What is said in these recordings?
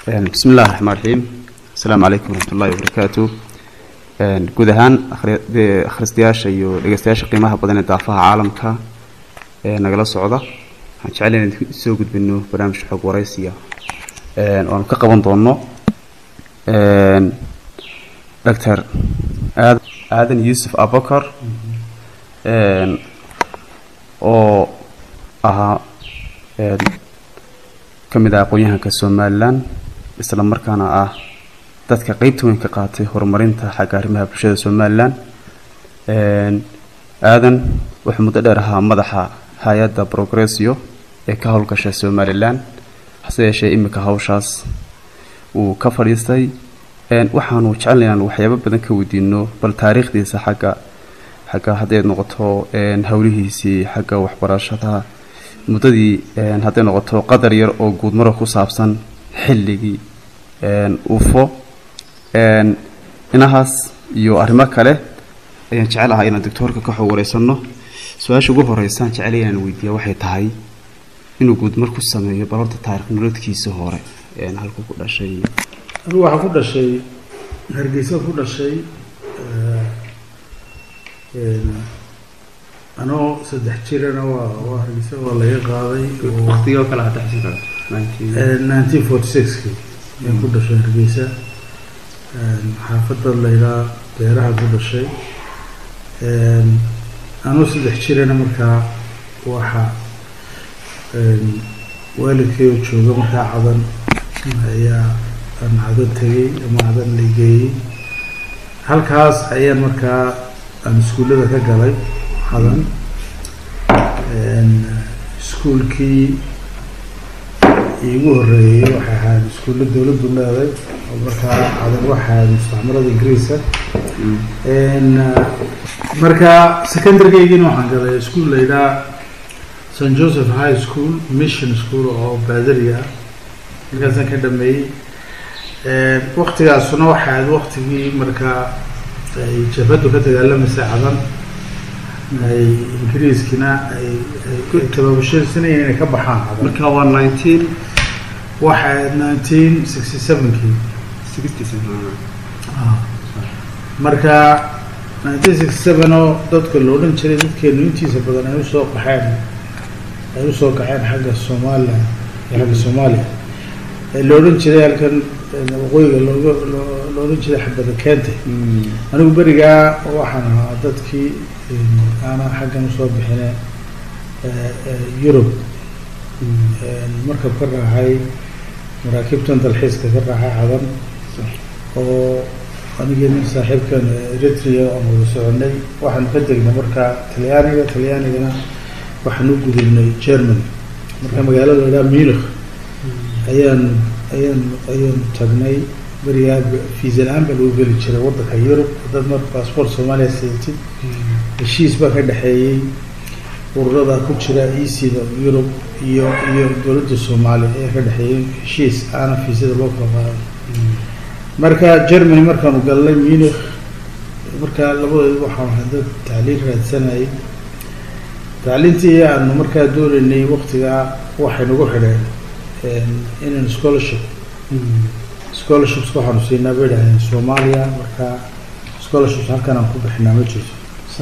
bismi illahi raxmaan raxiim asalaamu calaykum waraxmat ullahi wabarakaatu guud ahaan akhristayaasha iyo dhegeystayaasha qiimaha badan ee daafaha caalamka ee nagala socda waxaan jecel inaan soo gudbino barnaamij xog waraysiya oanu ka qaban doono doctor aadan yuusuf abakar oo ahaa ka mid ah aqoon-yahanka somalilan isla markaana ah dadka qeybta weyn ka qaatay horumarinta xagga arrimaha bulshada somalilan aadan wuxuu muddo dheer ahaa madaxa hay-adda progressio ee ka howlgasha somalilan hase yeeshee iminka hawshaas uu ka fadhiistay waxaanu jecelna inaan waxyaabo badan ka weydiino bal taariikhdiisa xagga xagga hadday noqoto howlihiisii xagga waxbarashada muddadii hadday noqoto qadar yar oo guudmaro ku saabsan xilligii ufo inahaas iyo arrimo kale ayaan jecel ahaa inaan doctoorka ka xog wareysano su-aasha ugu horeysaan jecelay inaan weydiiya waxay tahay inuu guudmar ku sameeyo bal horta taarikh nolodkiisa hore halku ku dhashay anugu waxaa ku dhashay hargeysa ku dhashay anoo saddex jirana waa waa hargeysa waa laga qaaday waqtigoo kale hadda xusin kara nineteen forty sixki ayaan ku dhashay hargeysa xaafadda layidhaa beeraha ku dhashay anoo saddex jirana markaa waxa waalidkay oo jooga markaa cadan ayaa aan cadan tegay ama cadan la geeyey halkaas ayaan markaa aan iskuullada ka galay cadan iskuulkii iigu horeeyey waxay ahayd iskuulla dowladdu leeday oo markaa cadan waxay ahayd mustacmarada ingiriiska markaa secondarygaygina waxaan galay iskuol layidhaha st joseph high school mission school oo baadari ah markaasaan ka dhameeyey waktigaasuna waxay ahayd waktigii markaa ay jabhaddu ka dagaalamaysa cadan ay ingiriiskina ay ay tababashadiisanayeen inay ka baxaan cadan marka waa nineteen waxay ahayd nineteen sixty sevenkii sixty seven marka nineteen sixty seven oo dadka la odhan jiray dadkeenu intiisa badan ay usoo qaxeen ay usoo kaxeen xagga somalilan iyo xagga soomaaliya ee la odhan jiray halkan waqooyiga looga la odhan jiray xabada keentay anigu berigaa waxaan ahaa dadkii aanaa xaggan usoo bixine yurub markab ka raacay maraakiibtan dalxiiska ka raacay cadan oo anigii nin saaxiibkan eritrea aan wada soconay waxaanu ka degnay markaa talyaaniga talyaanigana waxaan u gudubnay germany marka magaalada la idhaha munich ayaan ayaan ayaan tagnay berigaa fiisa la-aan baa lagu geli jiray waddanka yurub dad mar baasboort soomaaliya sidatid heshiis baa ka dhexeeyey ururada ku jira ecda yurub iyo iyo dowladda soomaaliya ayaa ka dhexeeyey heshiis aana fiisada loo kala qaaday marka germany markaanu galnay munich markaa labadeedu waxaan ahay dad tacliin raadsanayay tacliintii aanu markaa doonaynay waktigaa waxay nagu xidheen inaan scholarship scholarships waxaanu siinaa bay dhaheen soomaaliya marka scholarships halkan aan ku bixinaa ma jirto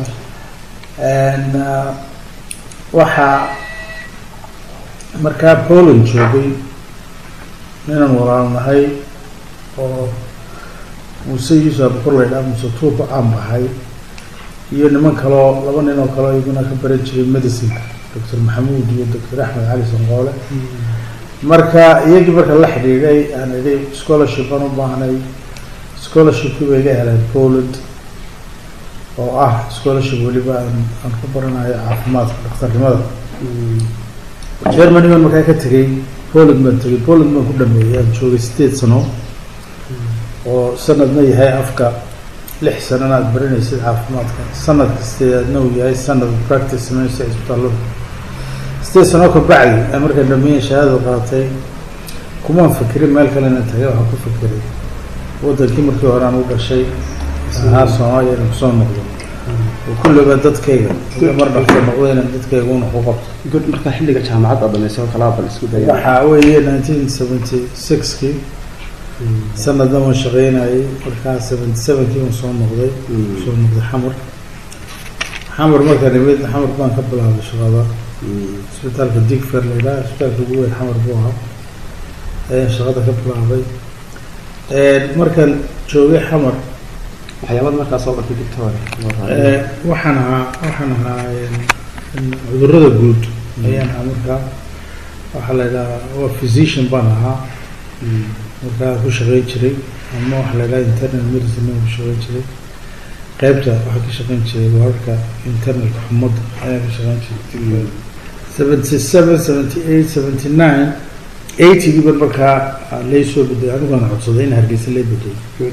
waxaa markaa poland joogay ninaan walaalnahay oo muuse yuusuf abukor laydhaha muuse tuuba aan baxay iyo niman kaloo laba nin oo kaleo iyaguna ka baran jiray medicinka doctor maxamuud iyo doctor axmed cali sanqoole marka iyagii marka la xidhiidhay aan idhi scholarship aan u baahnay scholarshipkii bay iga heleen poland oo ah scholarship weliba aan aan ku baranayo caafimaadka dhakhtarnimada germany baan markaa ka tegay poland baan tegay poland baan ku dhameeyay aan joogay sideed sano oo sanadna yahay afka lix sanana aada baranaysid caafimaadka sanad kasteedaadna uu yahay sanad practice sameynaysa isbitaallada sideed sano ka bacdi aan markaan dhameeyan shahaadada qaatay kumaan fikirin meel kale inaan tagay waxaan ku fikiray waddankii markii hore aan u dhashay ahaa soomaaliya inaan kusoo noqdo oo kulliba dadkayga mar dhafta noqdo inaan dadkayga una ku qabto good markaa xilliga jaamacadda dhameysay oo kalaa bal isku daya waxaa weeye nineteen seventy sixkii sanadna waan shaqeynayay markaa seventy sevenkii waan soo noqday soo noqday xamar xamar markaan imid xamar baan ka bilaabay shaqada isbitaalka digfer la yidhaha isbitaalka ugu weyn xamar buu ahaa ayaan shaqada ka bilaabay markaan joogay xamar waxyaabada markaa soo bartay doctor Eh, waxaan ahaa waxaan ahaa een, cudurrada guud ayaan ahaa markaa waxaa la yidhahaa waa physician baan ahaa markaa ku shaqeyn jiray ama waxaa la yidhaha internal medicine aan ku shaqeyn jiray qeybta waxaa ka shaqeyn jiray wararka internalka xumadda ayaan ka shaqeyn jiray seventy seven seventy eight seventy nine eightygii ban markaa lay soo bedelay anigaan codsaday in hargeysa lay bedelay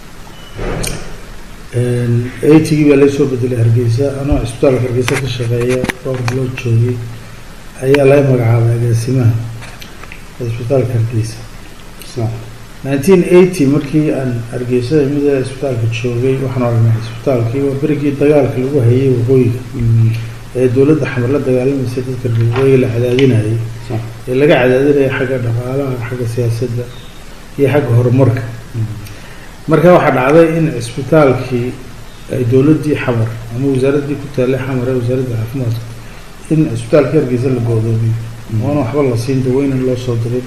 eightygii baa lay soo bedelay hargeysa anoo cisbitaalka hargeysa ka shaqeeya dhowr bilood joogay ayaa laga magacaabay agaasimaha cisbitaalka hargeysa nineteen eighty markii aan hargeysada mida cisbitaalka joogay waxaan aragnay cisbitaalkii waa berigii dagaalka lagu hayay waqooyiga ee dowladda xamar la dagaalamaysa dadka waqooyiga la cadaadinayay ee laga cadaadinaya xagga dhaqaalaha xagga siyaasadda iyo xagga horumarka marka waxaa dhacday in cisbitaalkii ay dowladdii xamar ama wasaaraddii ku taallay xamar ee wasaaradda caafimaadka in cisbitaalka hargeysa la go'doomiyo oona waxba la siin daweynan loo soo dirin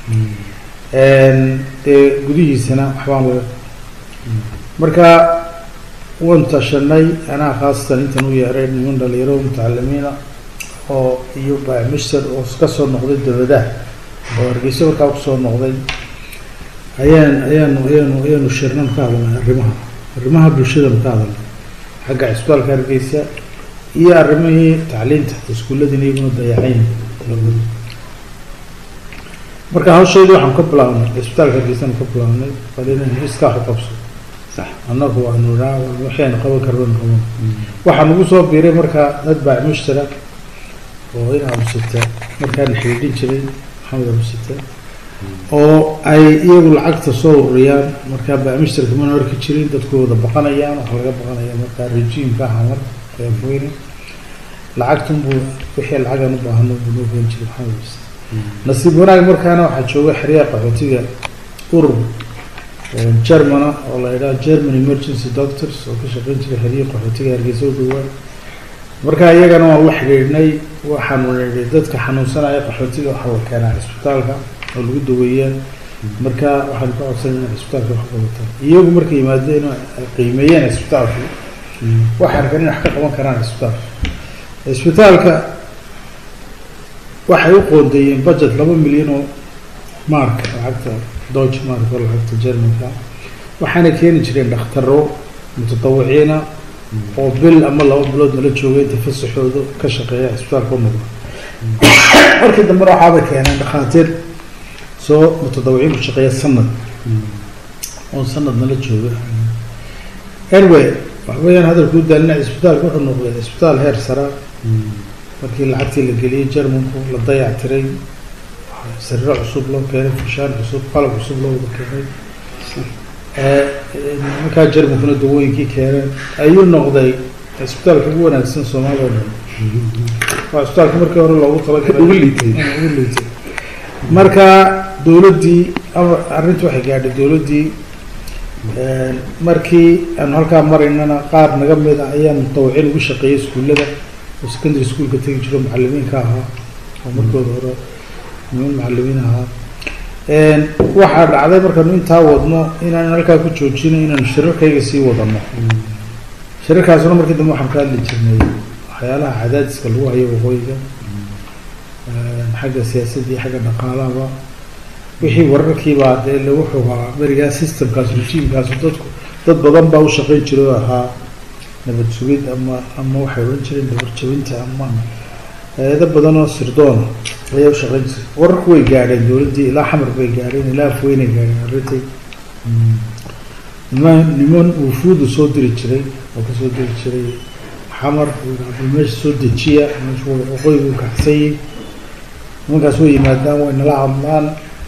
dee gudihiisana waxbaan laga marka waan tashanay anaa khaasatan intan u yeeray niman dhalinyaro mutacalimiina oo iyo bamister oo ka soo noqday dowladaha oo hargeysa markaa kusoo noqday ayaan ayaanu ayaanu ayaanu shirnan ka hadalnay arrimaha arrimaha bulshadanu ka hadalnay xagga cisbitaalka hargeysa iyo arrimihii tacliinta iskuulladiina iyaguna dayacayn marka hawsheedii waxaan ka bilaabnay cisbitaalka hargeysanu ka bilaabnay bal inaynu iskaa u qabso sax annagu waanu idhaa waxaynu qaban karban qaban waxaa nagu soo biiray markaa dad baac mushtara oo in amusita markaana xidhiidhin jiray maxamed amusita oo ay iyagu lacagta soo ururiyaan markaa baac mushtarka mana arki jirin dadku wada baqanayaan waxa laga baqanaya markaa rejiimka hamar eefweyne lacagtunbuu wixii lacagan u baahano buu noo geen jiray maxamed amusita nasiib wanaag markaana waxaa jooga xeryaha qaxootiga urur germana oo la yidhaha german emergency doctors oo ka shaqeyn jiray xeryaha qaxootiga hargeysa u dhowaa marka iyagana waan la xidhiidhnay waxaanu nidhi dadka xanuunsanaya qaxootiga waxaa la keenaa cisbitaalka oo lagu daweeyaa marka waxaanu ka codsanay inay cisbitaalka wax qabataan iyagu markay yimaadeen oo ay qiimeeyeen cisbitaalka waxay arkaan inay wax ka qaban karaan cisbitaalka cisbitaalka waxay u qoondeeyeen budget laba milyan oo mark lacagta deutsche mark oo lacagta germanka waxaana keeni jireen dhakhtaro mutadawiciina oo bil ama laba bilood nala joogay inta fasaxooda ka shaqeeya cisbitaalka u noqda markii dambena waxaaba keeneen dhakhaatiir soo mutadawiciin ku shaqeeya sanad oo sanad nala jooga anyway waxbayaan hadalkuu daalina cisbitaalka wuxuu noqday cisbitaal heer sara markii lacagtii la geliyey jermanku la dayac tiray sariiro cusub loo keenay fushaan cusub qalab cusub loo wada keenay markaa jermankuna dawooyinkii keeneen ayuu noqday cisbitaalka ugu wanaagsan soomaaliya o dhan waa cisbitaalka markii hore loogu talagalay Ugu liitay. ugu liitay marka dowladdii ama arrinta waxay gaadhay dowladdii markii aanu halkaa maraynana qaar naga mid ah ayaa mutawicin ugu shaqeeyay iskuullada oo secondary schoolka tegi jiro macalimiinka ahaa oo markooda hore niman macalimiin ahaa waxaa dhacday markaanu intaa wadno inaan halkaa ku joojino inaanu shirarkayga sii wadano shirarkaasuna markii dambe waxaan ka hadli jirnay waxyaalaha cadaadiska lagu hayo waqooyiga xagga siyaasadda iyo xagga dhaqaalahaba wixii wararkiibaa dee lagu xogaa berigaa systemkaas rejiimkaas dadku dad badan baa u shaqeyn jiray oo ahaa nabad sugid ama ama waxay odhan jireen dabar jabinta ama hay-ado badan oo sirdoona ayaa u shaqeyn jiray wararku way gaadheen dowladdii ilaa xamar bay gaadheen ilaa afweynay gaadheen arrintii niman niman wufuudu soo diri jiray oo kasoo diri jiray xamar bal meesha soo dejiya meesha waqooyigu u kacsayay nimankaas way yimaadaan way nala hadlaan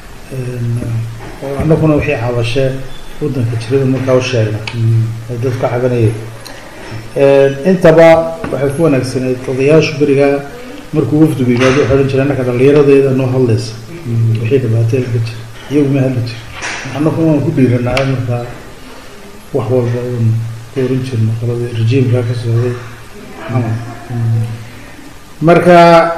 oo annaguna wixii cabashee waddanka jirada markaa u sheegna ay dadku cabanayeen intaba waxay ku wanaagsaneyd odayaashu berigaa markuu wafdigu yimaado waxay odhan jireen annaka dhallinyaradeeda noo hadlaysa wixii dhibaatooyin ka jira iyagu ma hadli jira annagu waan ku dhiiranaay markaa wax walba uun ku oran jirno qoladii rejiimkaa ka socday xamar marka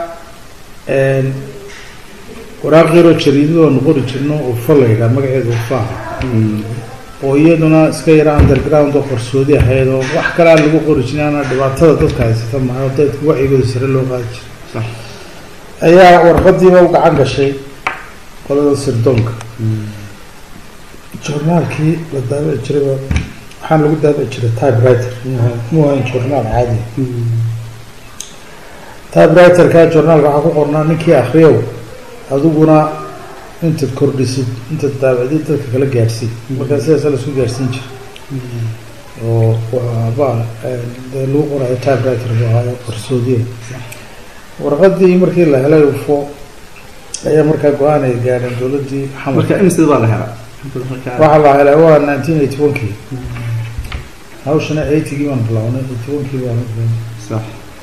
waraaq yaroo jariidada oonu qori jirno ufa la yidhaha magaceeda ufaha oo iyaduna iska yara underground oo qarsoodi ahayd oo wax kale aan lagu qori jirin ana dhibaatada dadka haysata maha dadka wacyigooda sare loo qaadi jiray ayaa warqadiiba u gacan gashay qolada sirdoonka journaalkii la daabici jirayba waxaan lagu daabici jiray typewriter mu ahayn journaal caadi typewriterka journaalka waxaa ku qornaa ninkii akriyow adiguna intaad kordhisid intaad daabicdid dadka kala gaadhsiid markaa sidaasa laisku gaadhsiin jira oo ba dee lagu qorayo typewriter bu ahaayo qarsoodiya warqadii markii la helay ufo ayaa markaa go-aan ay gaadheen dowladdii xamar marka imsida baa la helaa waxaa la helay waa nineteen eighty one kii hawshana eightygii baan bilawnay eighty one kii baan sax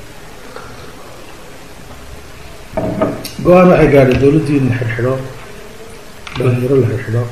go-aan waxay gaadhay dowladdii in la xidhxidho dhalinyaro la xidhxidho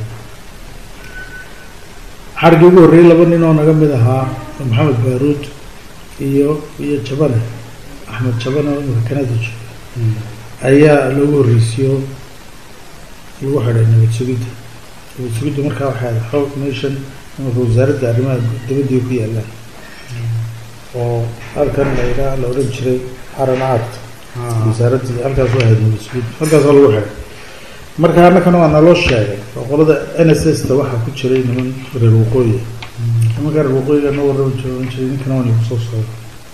xarigii ugu horreeyey laba nin oo naga mid ahaa maxamed baaruud iyo iyo jabane axmed jabane oo imika kanada jooga ayaa loogu horreysiyo lagu xidhay nabad sugidda nabad sugidda markaa waxay ahayd xoog meeshan imanka wasaaradda arrimaha dibadii ku yaalaan oo halkan la yidhaha la odhan jiray haran act wasaaraddii halkaas waa ahayd nabad sugidda halkaasoo lagu xidhay marka annakana waa naloo sheegay oo qolada n s s ta waxaa ku jiray niman reer waqooyi nimanka reer waqooyiga na warraba joogan jiray ninkana waa nagu soo socda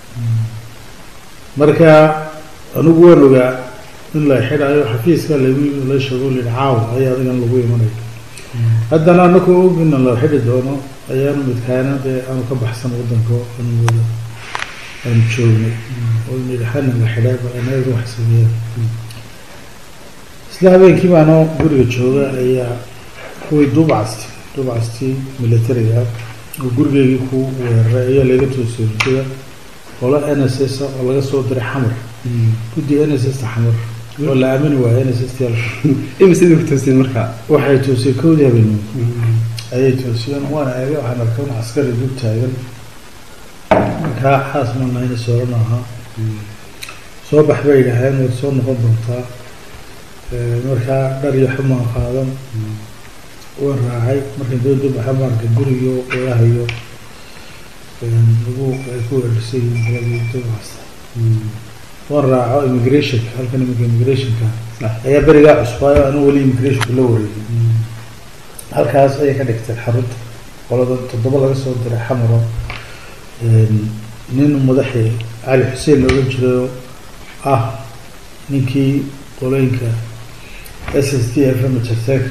marka anigu waan ogaa in la xidhayo xafiiska lagu la sheego lihi caawa ayaa adigan lagu imanayo haddana anakoo ogina la xidhi doono ayaanu midkaana dee aanu ka baxsan wadanka aanu wada aanu joognay oo nidhi xana la xidhay bal anaga wax sameeyeen isla habeenkii baanoo guriga jooga ayaa kuwii duubcasti duubcastii militariga oo gurigeygii ku weeraray ayaa laga toosiyey rujada qolo n s s oo laga soo diray xamar guddi n s s ta xamar oo la aamini waayo n s s t imisidii ku toosiyeen marka waxay toosiyey kowdii habeenimo ayay toosiyeen waana eega waxaan arkay un askari dul taagan markaa xaas ma nahayna soorana ahaa soo bax bay yidhaaheen waad soo noqon doontaa markaa dhar iyo xumaan qaadan waan raacay markii dowladda baxa maarka guriyo qoyahayo lagu ay ku weerarsan yihiin qoladii dowlasta waan raaco immigrationka halkan imika immigrationka ayaa berigaa cusbaayo anu weli immigrationka la wareegin halkaas ayay ka dhigteen xarunta qolada toddoba laga soo diray xamaro nin madaxii cali xuseen la odhan jirayo ah ninkii qolooyinka s s t f m jarteeka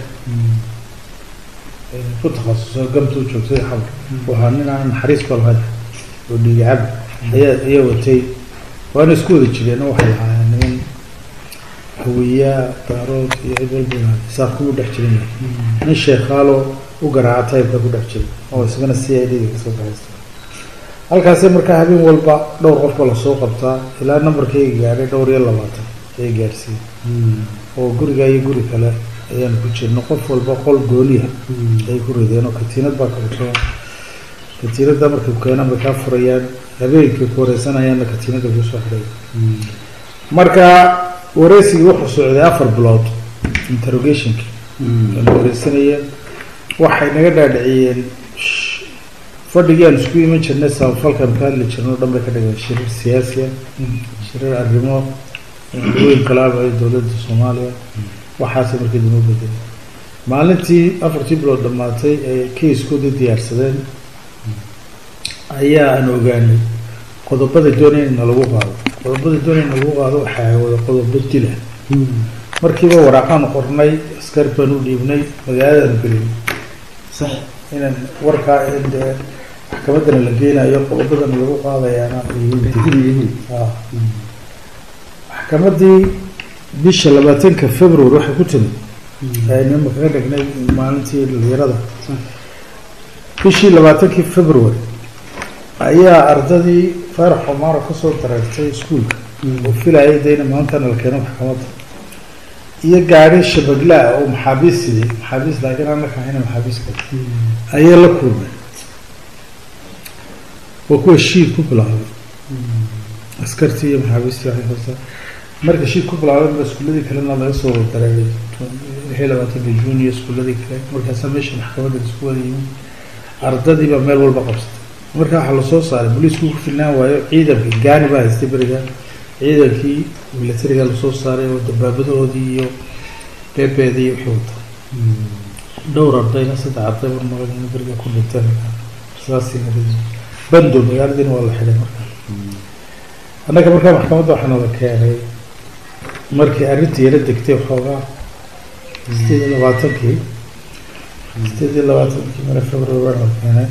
ku takhasusay gamtuu joogtay xamar waxaa nin aan naxariis ba lahayn oo dhiigacab ayaa ayaa watay waana isku wada jireen oo waxay lahaayeen niman hawiyaa daarood iyo cid walba isaaq kuma dhex jirin nin sheekhaalo u garaaca taybka ku dhex jiray oo isagana c i d ga kasoo baxaysta halkaasee markaa habeen walba dhowr qofba lasoo qabtaa ilaa nambarkayga gaadhay dhowr iyo labaatan ayay gaadhsiiyey oo guriga iyo guri kale ayaanu ku jirno qof walba qol gooniya ay ku rideen oo katiinad baa kabato katiinada markay keenaan bay kaa furayaan habeenkii ku wareysanayaanna katiinada kusoo xidhay marka wareysigii wuxuu socday afar bilood interrogationki la wareysanayeen waxay naga dhaadhiciyeen fadhigii aan isku iman jirnay samafalkan ka hadli jirno o dhan bay ka dhigeen shirir siyaasiya shirir arrimo weyn kalaabay dowladda soomaaliya waxaase markii dama bedelay maalintii afartii bilood dhammaatay ee kaiskoodii diyaarsadeen ayaa aan ogaanay qodobada doonaya in nalagu qaado qodobada doonaya in nalagu qaado waxaa wada qodobo dila markiiba waraaqaan qornay askar baan u dhiibnay magaaladaanu gelin sax inaan warkaa in dee maxkamadana la geenayo qodobadana lagu qaadayaana yihiin maxkamadii bisha labaatanka february waxay ku timid aynu kaga dhignay maalintii dhalinyarada bishii labaatankii february ayaa ardadii faarax xumaaro kasoo dareertay iskuolka oo filayay de ina maantana la keeno maxkamadda iyo gaari shabaglaa oo maxaabiis siday maxaabiis laakiin aan la kahayna maxaabiis kale ayay la kulmay waa kuwa shiid ku bilaabay askartii iyo maxaabiistii waxay hoostaa marka shiid ku bilaabay ba iskuuladii kalena laga soo dareeray lixii labaatanka juun iyo iskuuladii kale markaasaa meesha maxkamadda isku wada yimid ardadii baa meel walba qabsatay marka waxaa lasoo saaray booliisku ku filnaan waayo ciidankii gaani baa haystay beriga ciidankii militariga lasoo saaray oo dabaabadahoodii iyo beebeedii wixii wata dhowr ardayna saddex arday war maqan beriga ku dhinteen saasii bando magaaladiina waa la xidhay marka annaga markaa maxkamadda waxaa nala keenay markii arrintii yara degtay waxoogaa sideed iyo labaatankii sideed iyo labaatankii mare february waa nala keenay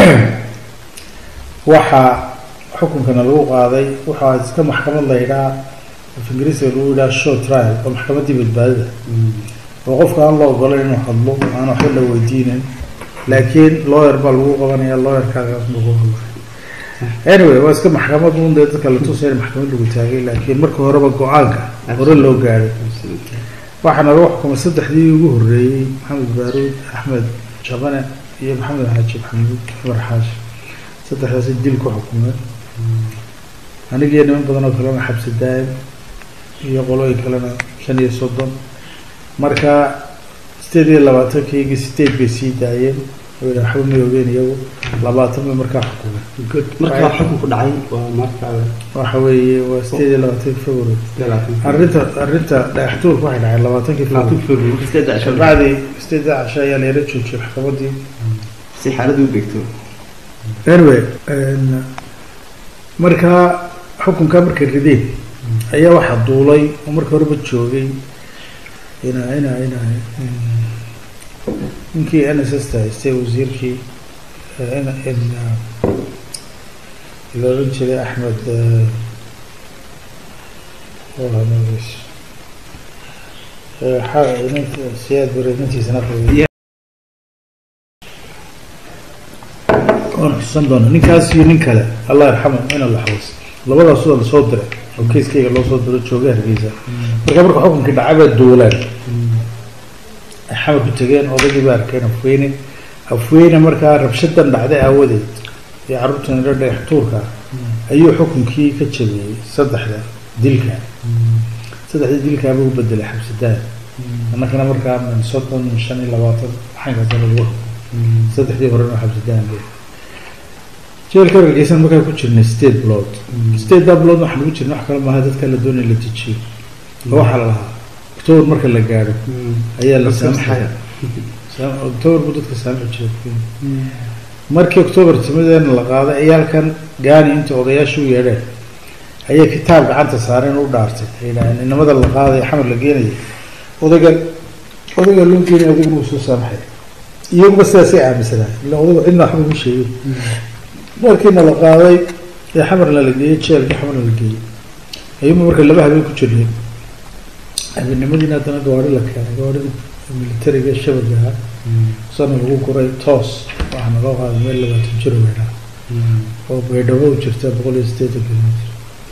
waxaa xukunkana lagu qaaday waxaa iska maxkamad la yidhaha af ingiriisiga lagu yidhaha show trial oo maxkamaddii badbaadida oo qofka aan la ogolayn inuu hadlo aan waxba la weydiinin laakiin lawyer baa lagu qabanaya lawyerkaagaas lagu hadlay anyway waa iska maxkamad un dee dadka la tusaya in maxkamad lagu taagay laakiin marka horeba go-aanka hore loo gaadhay waxaana lagu xukumay saddexdii ugu horreeyey maxamed baaruud axmed jabane iyo maxamed xaaji maxamuud cumar xaaji saddexdaasi dil ku xukumeen anigiyo niman badan oo kalena xabsi daa'im iyo qolooyin kalena shan iyo soddon marka sideed iyo labaatankiyagii sideed bay sii daayeen waxba ma ogeen iyagu labaatan bay markaa xukumeen markaa xukunku dhacay waa marka waxa weeye waa sideed iyo labaatankii february arrinta arrinta dhagaxtuurka waxay dhacay labaatankii february bacdii sideedda casho ayaa la yara joojiyay maxkamadii si xaaladu u degto anyway markaa xukunkaa markay rideen ayaa waxaa duulay oo marka horeba joogay ina ina ina ninkii n s s ta haystay wasiirkii la oran jiray axmed siyaad bareedintiisana waan xusuusan doona ninkaas iyo nin kale allah yarxamu ina la xawas labadaas waa lasoo diray oo keiskayga loo soo diro jooga hargeysa marka marka xukunkii dhacabaa duulaan ay xamar ku tegeen odaygii baa arkeen afweyne afweyne markaa rabshadan dhacday aawadeed iyo carruurtan ilo dhagax tuurka ayuu xukunkii ka jabiyey saddexda dilka saddexdii dilkaaba u bedelay xabsidaan annakana markaa min soddon min shan iyo labaatan waxaankaasa lagu saddexdii horena xabsidaan jeelka hargeysan markaa ku jirnay state blood stateda blood waxaan ugu jirnay wax kale maaha dadka la doonaya la dejiyo oo waxaa la lahaa october marka la gaadho ayaa la saamaxaya october buu dadka saamaxi jiray markii october timideena la qaaday ciyaalkan gaani inta odayaasha u yeedheen ayay kitaab gacanta saareen u dhaartay ay yidhaaheen inamada la qaadaya xamar la geenaya odayga odayga loo geenaya odaygana uu soo saamaxaya iyaguba sidaasay aaminsanaay ila odayga cidna waxba uma sheegin markiina la qaaday ee xamarna la geeyey jeelkii xamarna la geeyey ayuuma marka laba habeen ku jirnay habeenimadiina haddana gawaari la keenay gawaarida militariga shabagaha sana lagu guray toos waxaana loo qaaday meel labaatan jiro weynaa oo baydhabo u jirta boqol iyo siddeetan kilomitr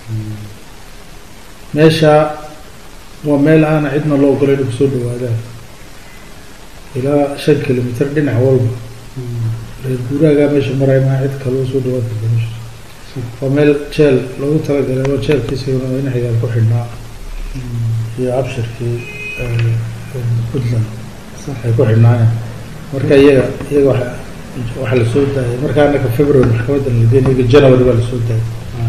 meesha waa meel aana cidna loo ogolay inay kusoo dhawaadaan ilaa shan kilomitr dhinac walba reer guuraagaa meesha maray maa cid kaloo soo dhawaan karta meesha waa meel jeel loogu talagalay waa jeelkiisaguna in xigaal ku xidhnaa iyo abshirkii puntland ay ku xidhnaayeen marka iyaga iyaga wa waxaa lasoo daayay marka anaka february maxkamadan la geenay iyaga january baa lasoo daayay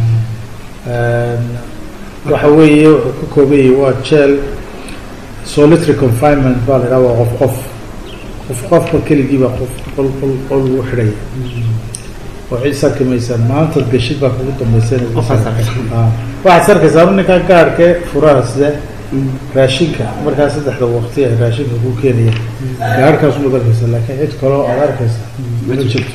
waxa weeye wuxuu ka koobayay waa jeel solitary confinement baa la idhaha waa qof qof qof qofka keligii baa qof qol qol qol lagu xidhaya oo cid sarki maysaan maantaad gashid baa kugu dambaysan waxaad sarkaysaa ninkaa gaarhkee furaha side raashinka markaa saddexda waqti ay raashinka ku keenaya gaarhkaas umaad arkaysa laakiin cid kaloo aad arkaysa ma jirto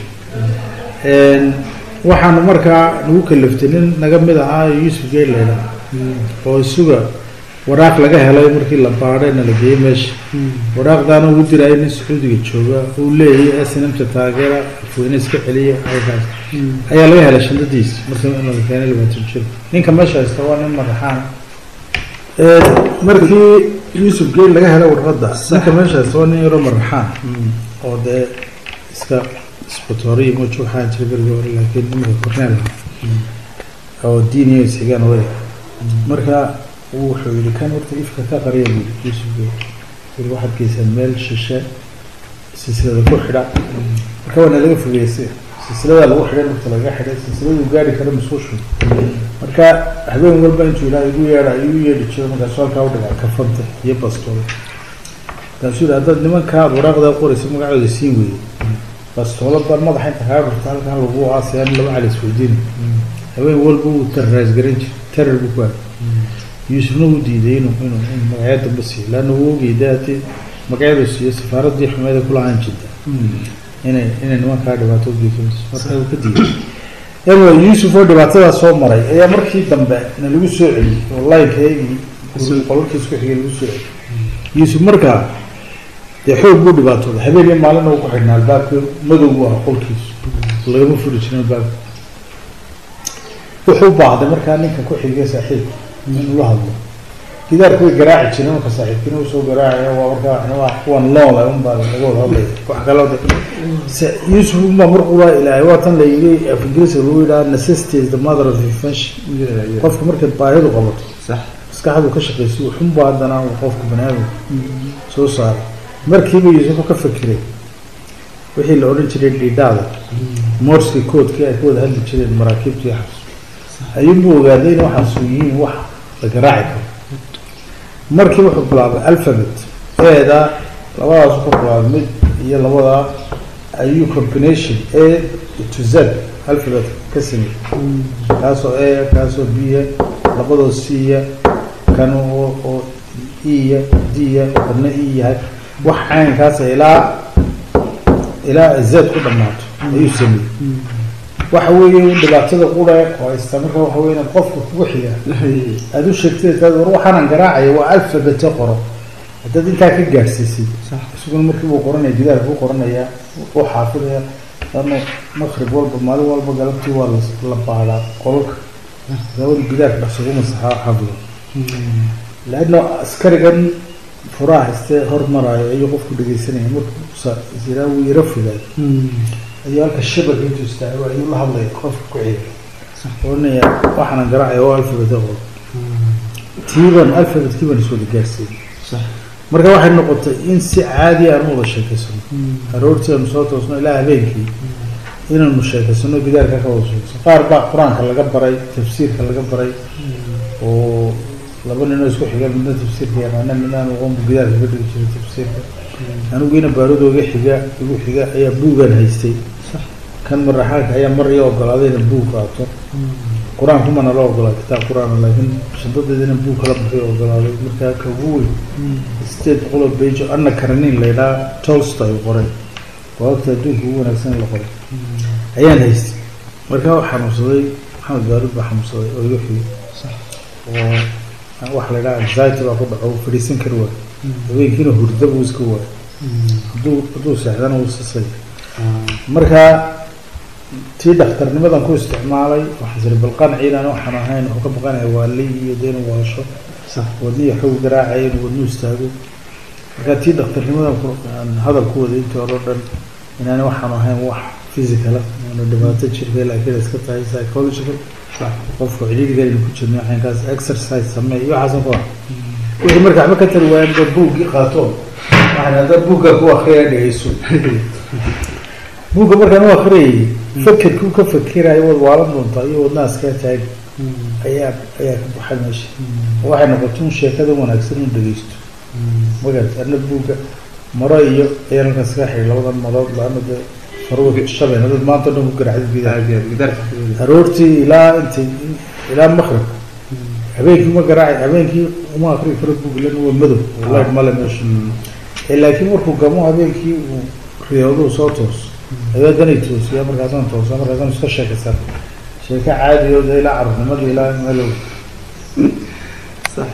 waxaanu markaa nagu kalaftay nin naga mid ahaa yuusuf geeleyda oo isuga waraaq laga helay markii la baadhayna la geeyey meesha waraaqdaana ugu diraayo nin sacuudiga jooga uu leeyahay snamta taageera afweyne iska celiya aykaas ayaa laga helay shandadiisa markii la keenay labaatan jir ninka meesha haysta waa nin madaxaan markii yuusuf geel laga helo warqadda ninka meeshaas waa nin yaroo maraxaan oo dee iska isbatooriya mojo waxaa jira berigi hore laakiin imika korneel ah oo diiniya isxigaan way marka wuxuu yihi kan horta ifka ka qariya buu yidhi yuusuf geel weli waxaad geysaan meel shishe silsilada ku xidha marka waa nalaga fogeysay silsiladaa lagu xidhay marka laga xidhay silsiladuu gaari kara masuushu marka habeen walba intuu ilaa igu yeedha igu yeedhi jiro markaasuu halkaa u dhigaa kafanta iyo bastoolo markaasuu yihi haddaad nimanka aad waraaqdaa qoraysa magacooda siin weyday bastoolo baan madaxa inta kaa gurta halkan lagu aasayaan laba cali isweydiina habeen walba wuu terraris garan jir terror buu ku haay yuusufna wuu diiday inuu inuu inuu magacyo dambe siiyo laanna wuu ogeyda haddii magacyadu siiyo safaaraddii xumeeda kulahaan jirta inay inay nimankaa dhibaato ugeysanayso marka uu ka diiday anyway yuusuf oo dhibaatadaa soo maray ayaa markii dambe na lagu soo celiyey oo laynkeegii qolalkii isku xigay lagu soo celiyey yuusuf markaa dee xoog buu dhibaatooday habeen iyo maalina uu ku xidhnaa albaabka madow buu ah qolkiisu lagama furi jirin albaabka wuxuu baahday markaa ninka ku xigay saaxiibka inuu la hadlo gidaarku way garaaci jireen marka saaxiibkina uu soo garaacaya waa markaa waa kuwan loola un baa laga wada hadlaya wax kaloo de se- yuusuf unbaa mar qura ilaahay waa tan la yidhi af ingiriiska lagu yidhaha necessity is the mother of invention qofka markaad baahidu qabato sax maskaxdu ka shaqaysa wuxunba haddana uu qofka bani aadamka soo saaray markiiba yuusuf ka fakiray wixii la odhan jiray dhidhaada morski koodkii ay ku wada hadli jireen maraakiibta iyo xabs ayuunbuu ogaaday in waxaas yihiin wax la garaaci karo markii wuxuu bilaabay alphabet eeda labadaas ku bilaabay mid iyo labada ayuu combination a to z alphabet ka sameeyey kaasoo a kaasoo b labadoo c kan oo oo e d kana e yahay wax caynkaas ilaa ilaa z ku dhammaato ayuu sameeyey waxa weeye dhibaatada qura oo haysta marka waxa weeye inaad qofka kugu xiga aada u sheegtay taad war waxaanan garaacaya waa alfabete qoro haddaad intaa ka gaadhsiisid isaguna markii buu qoranaya gidaar buu qoranayaa u xaafidaya lano maqrib walba maalin walba galabtii waa la- la baadaa qolalka gabada gidaarka dhaqsagu masaxaa xafido laanno askarigan furaha haystee hormaraayo ayuu qofku dhegeysanaya markuu sa- siraa wuu yaro fogaad ayuu halka shabaka intuu istaago ayuu la hadlaya qofka ku xiga oranaya waxaanan garaacaya oo alfabete qoro tiiban alfabetkii baan iswada gaarsiiyey sax marka waxay noqotay in si caadi aan u wada sheekaysano aroortii aanu soo toosno ilaa habeenkii inaanu sheekaysano gidaarka ka wada sheekaysano qaar baa qur-aanka laga baray tafsiirka laga baray oo laba ninoo isku xiga midna tafsiirka yaqaana midna aan aqoon buu gidaarka ka dhigi jiray tafsiirka aniguina baaradooga xiga igu xiga ayaa buugaan haystay kan maraxaanka ayaa mar ii ogolaaday inaan buug qaato qur-aanku mana la ogolaa kitaab qur-aan laakiin shandadeeda inaan buug kala baxay ogolaaday markaa ka ugu weyn sideed boqoloo bejo anna karanin la yidhaha tolstoy qoray waagta adduunka ugu wanaagsan la qoray ayaan haystay markaa waa xanuunsaday maxamed baarud baa xanuunsaday oo igu xigay oo waxa la yidhaha anxiety baa ku dhaco uu fadhiisan kari waayo habeenkiina hurda buu iska waayo hadduu hadduu seexdana wuu sasay markaa tii dhakhtarnimadan ku isticmaalay waxaan siri bal qanciinaan waxaan ahayn wuxuu ka baqanaya waali iyo dee inuu waasho wadnihi xoog garaacaya inuu wadnu istaago markaa tii dhakhtarnimadan ku aan hadal ku waday intii hore o dhan inaani waxaan ahayn wax physical ah aanu dhibaato jirka laakiin iska tahay psychological qofku cidhiidhigan ku jirna waxaankaas exercise samee iyo waxaasan ku ah wixii marka waxba ka tari waayaan ba buuggii qaato waxaan hadda buugga ku akriya dhegeyso buugga markaan u akriyayay fakerkii ka fakerayo wad waalan doontaa iyo wadnaha iskaa taag ayaa ayaa ka baxay meesha oo waxay noqotay un sheekada wanaagsan un dhegeysto magarat ana buugga maro iyo ayaan halkaas ka xiray labadan marood laana dee farwad shabeen hadad maanta o dhan ku garaacdid gidaha gidaarka aroortii ilaa intay ilaa maqrib habeenkii ma garaaci habeenkii uma akri karo buug lan waa madow wallahi male meesha ee laakiin markuu gamo habeenkii uu riyooduhu soo toos ayaa danay toosiya markaasaan toosa markaasaan iska sheekaysan sheeko caadi oo dee ilaa carruurnimada ilaa meelow sax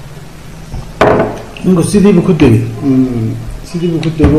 ninku sidiibu ku degay sidiibu ku dego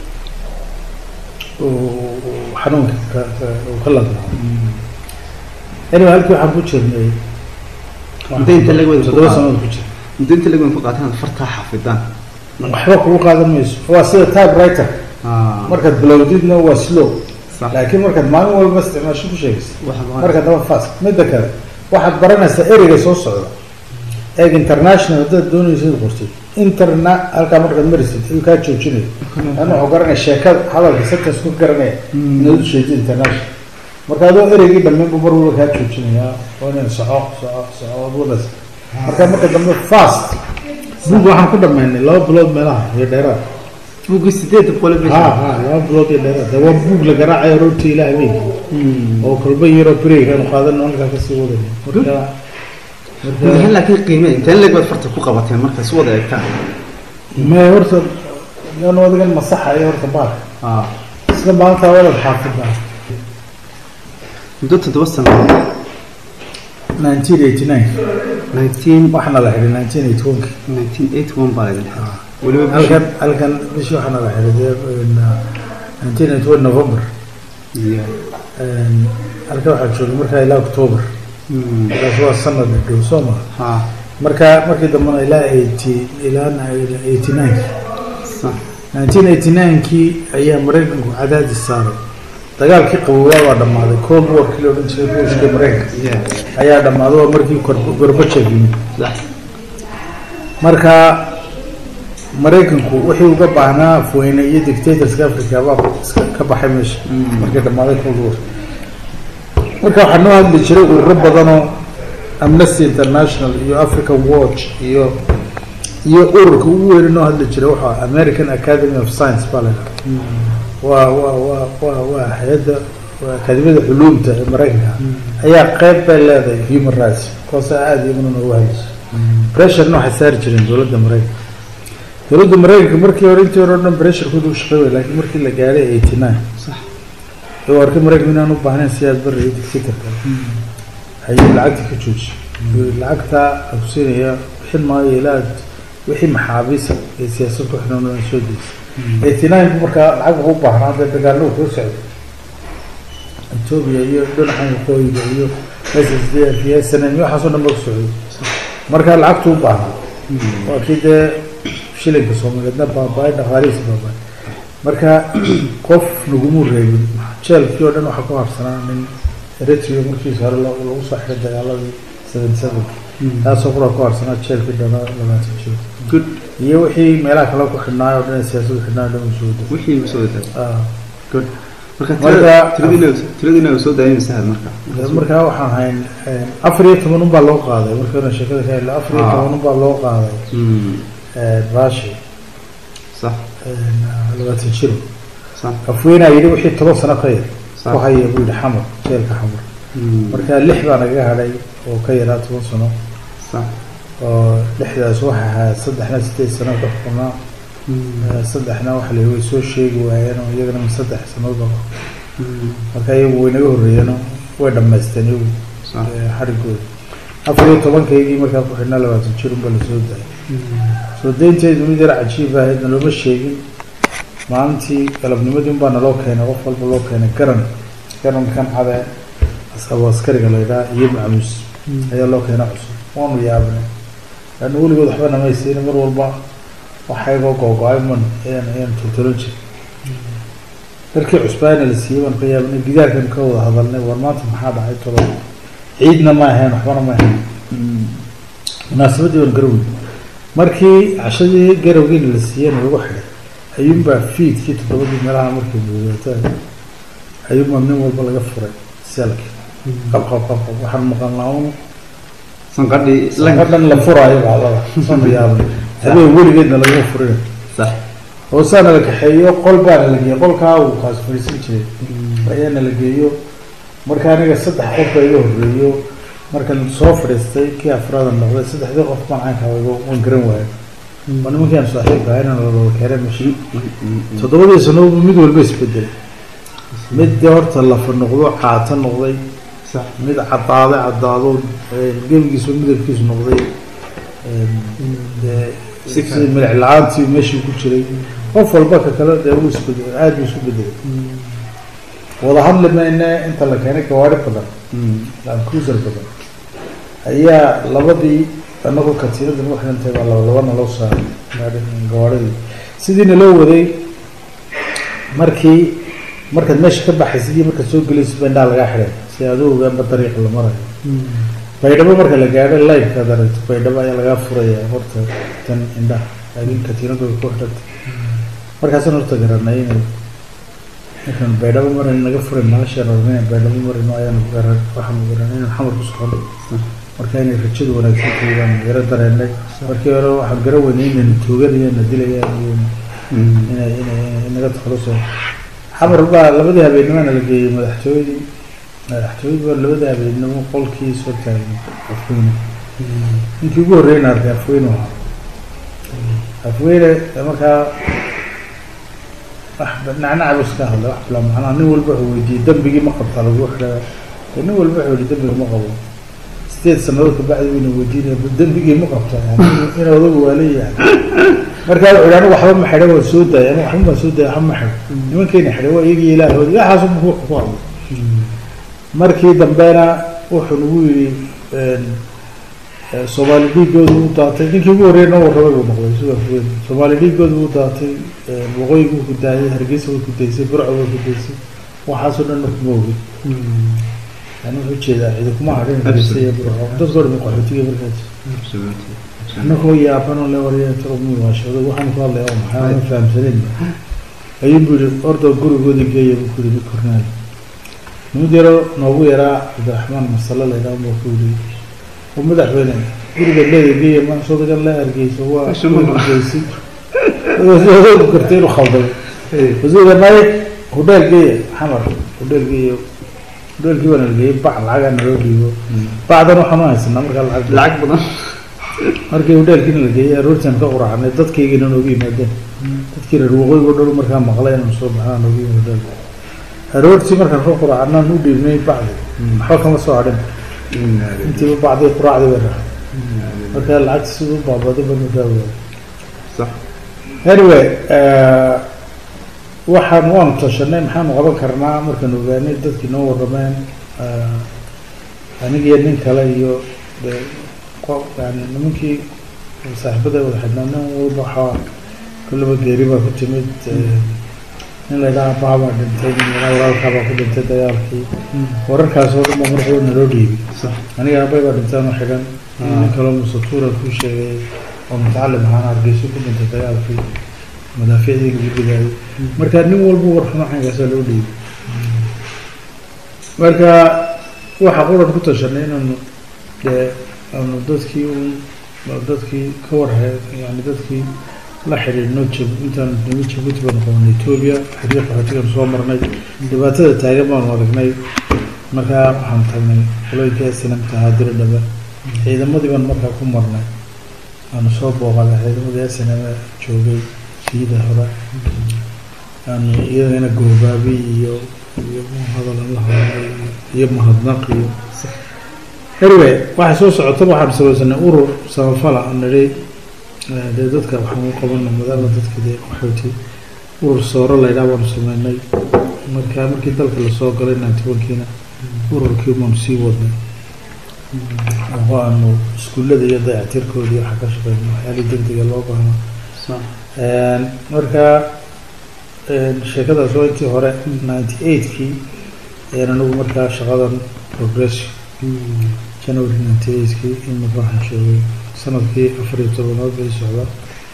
xanuunka ka ka- uu ka ladnaa anyway halkii waxaan ku jirnay Intee inta laga wada toddoba ku sanadood ku jira muddo inta lagu ku qaataan fartaa xafidaan waxba kugu qaadan mayso waa sida typewriter ah markaad bilowdidna waa slow sax laakiin markaad maalin walba isticmaasho ku sheegaysa waxa marka daba fast midda kale waxaad baranaysaa ereyga soo socda eeg international haddaad doonaysa inaad qortid interna halkaa markaad marisid ayuu kaa joojinaya an wuxuu garanaya sheekada hadalka sentence ku garanaya inaad u sheegtid international marka adoo ereygii dhammaynbu mar walba kaa joojinaya oo inaan soco soco soco ad wadaysa marka marka dambe fast buug waxaan ku dhamaynay laba bilood meelaha iyo dheeraad buugii sideed boqol ha ha laba bilood iyo dheeraad de waa buug la garaacayo roorta ilaah habeenkii oo kolba yaroo break aanu qaadano halkaa kasii wadayno marka marka laakiin qiime inteen leeg baad farta ku qabateen marka si wada eegtaan me horta yan adigan masaxayo horta baalka ah isla maalintaa walad xaafidnaa muddo toddoba sano nineteen eighty nine nineteen waxaana la xidhay nineteen eighty one nineteen eighty one baa laydin xiray weliba halkan halkan bishii waxaana la xidhay dee nineteen eighty one november Yeah. halkan waxaa joogay markaa ilaa october Mm. markaas waa sanad dhow soo ma ha marka markii dambena ilaa eighty ilaa eighty nine sax nineteen eighty nine-kii ayaa maraykanku cadaadis saaray dagaalkii qabowaa waa dhammaaday cold warkii la odhan jiray ruushka maraykanka yeah ayaa dhammaaday waa markii Gor- gorbachev yimid sax marka maraykanku wixii uga baahnaa afweyne iyo dictatorska africa baa iska ka baxay meesha markii dhammaaday cold war marka waxaa noo hadli jiray ururo badanoo amnesty international iyo african watch iyo iyo ururka ugu weyne noo hadli jiray waxaa american academy of science baa la yidhaha waa waa waa waa waa hay-adda waa akademiyada culuumta ee maraykanka ayaa qeyb bay leedahay human rights kuwaasa aada iyaguna noogu hadlaysa pressurena waxay saari jireen dowladda maraykanka dowladda maraykanka markii hore intii hore o dhan pressurekooda u shaqeey laakiin markii la gaadhay eighty nine sax ee arkay maraykanka inaan u baahnayn siyaad barri iyo dictatorka ayuu lacagta ka joojiyey lacagta aku siinaya bixin maayo ilaa aad wixii maxaabiisa ee siyaasad ku xidhan oo soo deysay eighty nine markaa lacag wuxuu u baahnaa dee dagaallo kuu socday etoobiya iyo dhinacan waqooyiga iyo s s d f iyo s n m iyo waxaasoo dhan ba ku socday marka lacagtu u baahnaa waa kii dee shilinka soomaaliyeedna baaba-ay dhaqaalihiisa baaba-ay marka qof nagumuu reebin jeelkii oo dhan waxaa ku harsanaa nin eritrea markiisa hore lo- lagu soo xiray dagaaladii seven seven taasoo kura ku harsanaa jeelkii dhana labaatan jiro good iyo wixii meelaha kale ku xidhnaayo o dhan ee siyaasadu xidhnaayo dhan uu soo waday wixii ma soo wadaa Ah, good marka Marka- tirada- tiradiina tiradiina soo daayay masaahad marka dee markaa waxaan hayn afar iyo toban unbaa loo qaaday markii hore sheekada ka hadla afar iyo Ah. toban unbaa loo qaaday Mm. rashi sax labaatan jiro sax afweynaa yidhi wixii toban sano ka yar Sax. ku haya buu yidhi xamar jeelka xamar marka lix baa nagaga hadhay oo ka yaraa toban sano sax oo lixdaas waxa ahaa saddexna sideed sano ka xukunaa Eh, saddexna waxa la way soo sheegi waayeen oo iyagana min saddex sanood ba marka iyagu way naga horreeyeenoo way dhammaysteen iyagu sax eh, xarigooda afar iyo tobankaygii markaa ku xidhnaa labaatan jir unba lasoo daayay soo daynteedu mid yar cajiib ahaydna looma sheegin maalintii galabnimadii unbaa naloo keenay qof walba loo keenay garan garankan cade asabo askariga la yidhaha iyo macmuus ayaa loo keenay cusub waanu yaabnay laanna weligood waxba namaysiina mar walba waxaygoo googo-ay man ayaan ayaan toltolan jiray darkii cusbaana la siiyey baan ka yaabnay gidaarkan ka wada hadalnay war maanta maxaa dhacay tolo ciidna ma ahayn waxbana ma ahayn munaasabadii baan garowy markii cashadii garawgiina la siiyeyna lagu xidhay ayuunbaa fiidkii toddobadii meelaha markay buudataan ayuunbaa nin walba laga furay selki qab qab qab qab waxaan maqalnaa un sanqadhii sanka dhan la furaayo bacdada sanu yaabnay habeen weligeedna lagama furin sax hoosaana la kaxeeyo qol baana la geeyo qolkaa uu kaas fadhiisan jiray ayaana la geeyo marka aniga saddex qof baa iga horreeyo markan soo fadhiistay kii afraadan noqday saddexdii qof baan caynka waygo waan garan waayo waa nimankaan saaxiibka ahayna lawada keenay meshi toddobadii sanobu mid walba isbedelay mid dee horta lafa noqdo caata noqday sax mid cadaaday cadaado gebigiisu midabkiisu noqday dee Si si kale. milic la-aantii meeshii ku jiray qof walba ka kale dee wuu isbedelay aada buu isku bedelay wada hadli mayne inta la keenay gawaari badan lancruiser badan ayaa labadii anagoo katiinada nagu xidhantay baa laba labana loo saaray gawaadhadii sidiina loo waday markii markaad meesha ka baxaysid iyo markaad soo gelaysid ba indhaha lagaa xidhay si aad u ogaanba dariiqa la marayo baydhabo marka la gaadho live-kaad aragto baydhabo ayaa lagaa furaya horta tan indhaha laakiin katiinadooda ku xidhantay markaasaan horta garanay inay markaan baydhabo maran naga furay noloshaan ornay baydhabo marino ayaan garan waxaan garanay inaan xamar ku socono marka inay rajadu wanaagsan tahay baan yaro dareenay markii hore waxaan garan weynay inayna tooganayaan na dilayaan iyo inay inay inay naga takhaluso xamar baa labadii habeenimana la geeyey madaxtooyadii madaxtooyadii baa labadii habeenimo qolkii soo taagay afweyne ninkii ugu horreeyna arkay afweyne ahaa afweyne markaa wax nacnaca buu iska hadlay wax bila macnaa nin walba wuxuu weydiiyey dembigii ma qabtaa lagu xidhaa nin walba wuxuu yihi dembiga ma qabo sideed sanadood kabacdi wayna weydiinaya dembigii ma qabtaa yani in odagu waa leeyahay markaa wuxuu yihi anigu waxba ma xidha waan soo daayay anigu waxba baan soo daayay waxba ma xidho nimankeyna xidhay waa iyagii ilaahooda waxaasu ku ku hadlay markii dambena wuxuu nagu yidhi soomaali dhiigooda u daatay ninkii ugu horreeya noo warramay buu noqday sida fuweyn soomaali dhiigooda u daatay waqooyiga wuu ku daayay hargeysa way ku daysay burco way ku daysay waxaasoo dhan marka ma ogin yani wuxuu jeedaa cidi kuma hadhin hargeysa iyo burco dadkoo dhan qaxootiga markaas annagoo yaabanoo le warya taro muwaashado waxaan ku hadlaya oo maxaa ma fahamsaneyn ayuu buu yihi orda gurigoodii geeya buu ku yidhi mid kornaal nimid yaro noogu yaraa cabdiraxmaan masale la yidhaha buu ku yidhi oo madaxweyne guriga leeda geeya ma sodagan la hargeyso waa hargeysi ku kartay inuu khalday wasiirka may hudheel geeya xamar hudheel geeya hudheelkii baa nala geeyey bac lacagaa naloo dhiibo bacdan waxaan u haysanaa markaa lacag lacag badan markii hudheelkiina la geeyey aroortaan ka quraacnay dadkaygina noogu yimaadeen dadkii reer waqooyiga o dhan markaa maqlay inaan soo baxnaa noogu yimid hudheelka aroortii markaan ka quraacnaan u dhiibnay bacdi waxba kama soo hadhin intiiba bacdii quraacdii bay raacay marka lacagta siduu baabaday ba markaa ogaay صح anyway waxaan waanu tashanay maxaanu qaban karnaa markaan ogaanay dadkii noo warrameen anigiyo nin kale iyo dee qo- yani nimankii saaxiibada wada xidhnaa nin walba waxaa kullaba geeri baa ku timid nin la yidhaha abaa baa dhintay nin la yidhaha walaalkaa baa ku dhintay dagaalkii wararkaas oo dhan baa markaba naloo dhiibay صح aniga aabay baa dhintaan oo xidhan nin kaloo musatuura ku sheegay oo mutacalim ahaan hargeyso ku dhintay dagaalkii madaafiicdii lagu digaayay marka nin walba warxumo xankaasaa loo dhiibay marka waxaa quran ku tashanay inaanu dee aanu dadkii un dadkii ka warhe yani dadkii la xidhiidhno jab intaan nimi jabuuti baanu qabanay etoobiya xiriir qaxootigan soo marnay dhibaatada taagan baanu aragnay markaa waxaan tagnay qolooyinka sinamta haadira dhaba ciidamadii baan markaa ku marnay aanu soo booqanay ciidamadii sinama joogay siida hore aanu iyadana goobaabi iyo iyo hadal aan la hadlay iyo mahadnaq iyo anyway waxay soo socota waxaan samaysanay urur samafala aan nidhi eh, dee dadka waxaan u qabana maadaama dadka dee qaxooti urur sooro la yidhaha baanu sameynay marka markii dalka lasoo galay ninety one-kiina ururkii baanu sii wadnay oo aanu iskuullada iyo dayactirkooda iyo waxa ka shaqeyno waxyaalii degdega loo baahno صح marka sheekadaas waa intii hore ninety eight-kii ayaan anigu markaa shaqadan progression january ninety eight-kii imika waxaan joogay sanadkii afar iyo tobanaad bay socda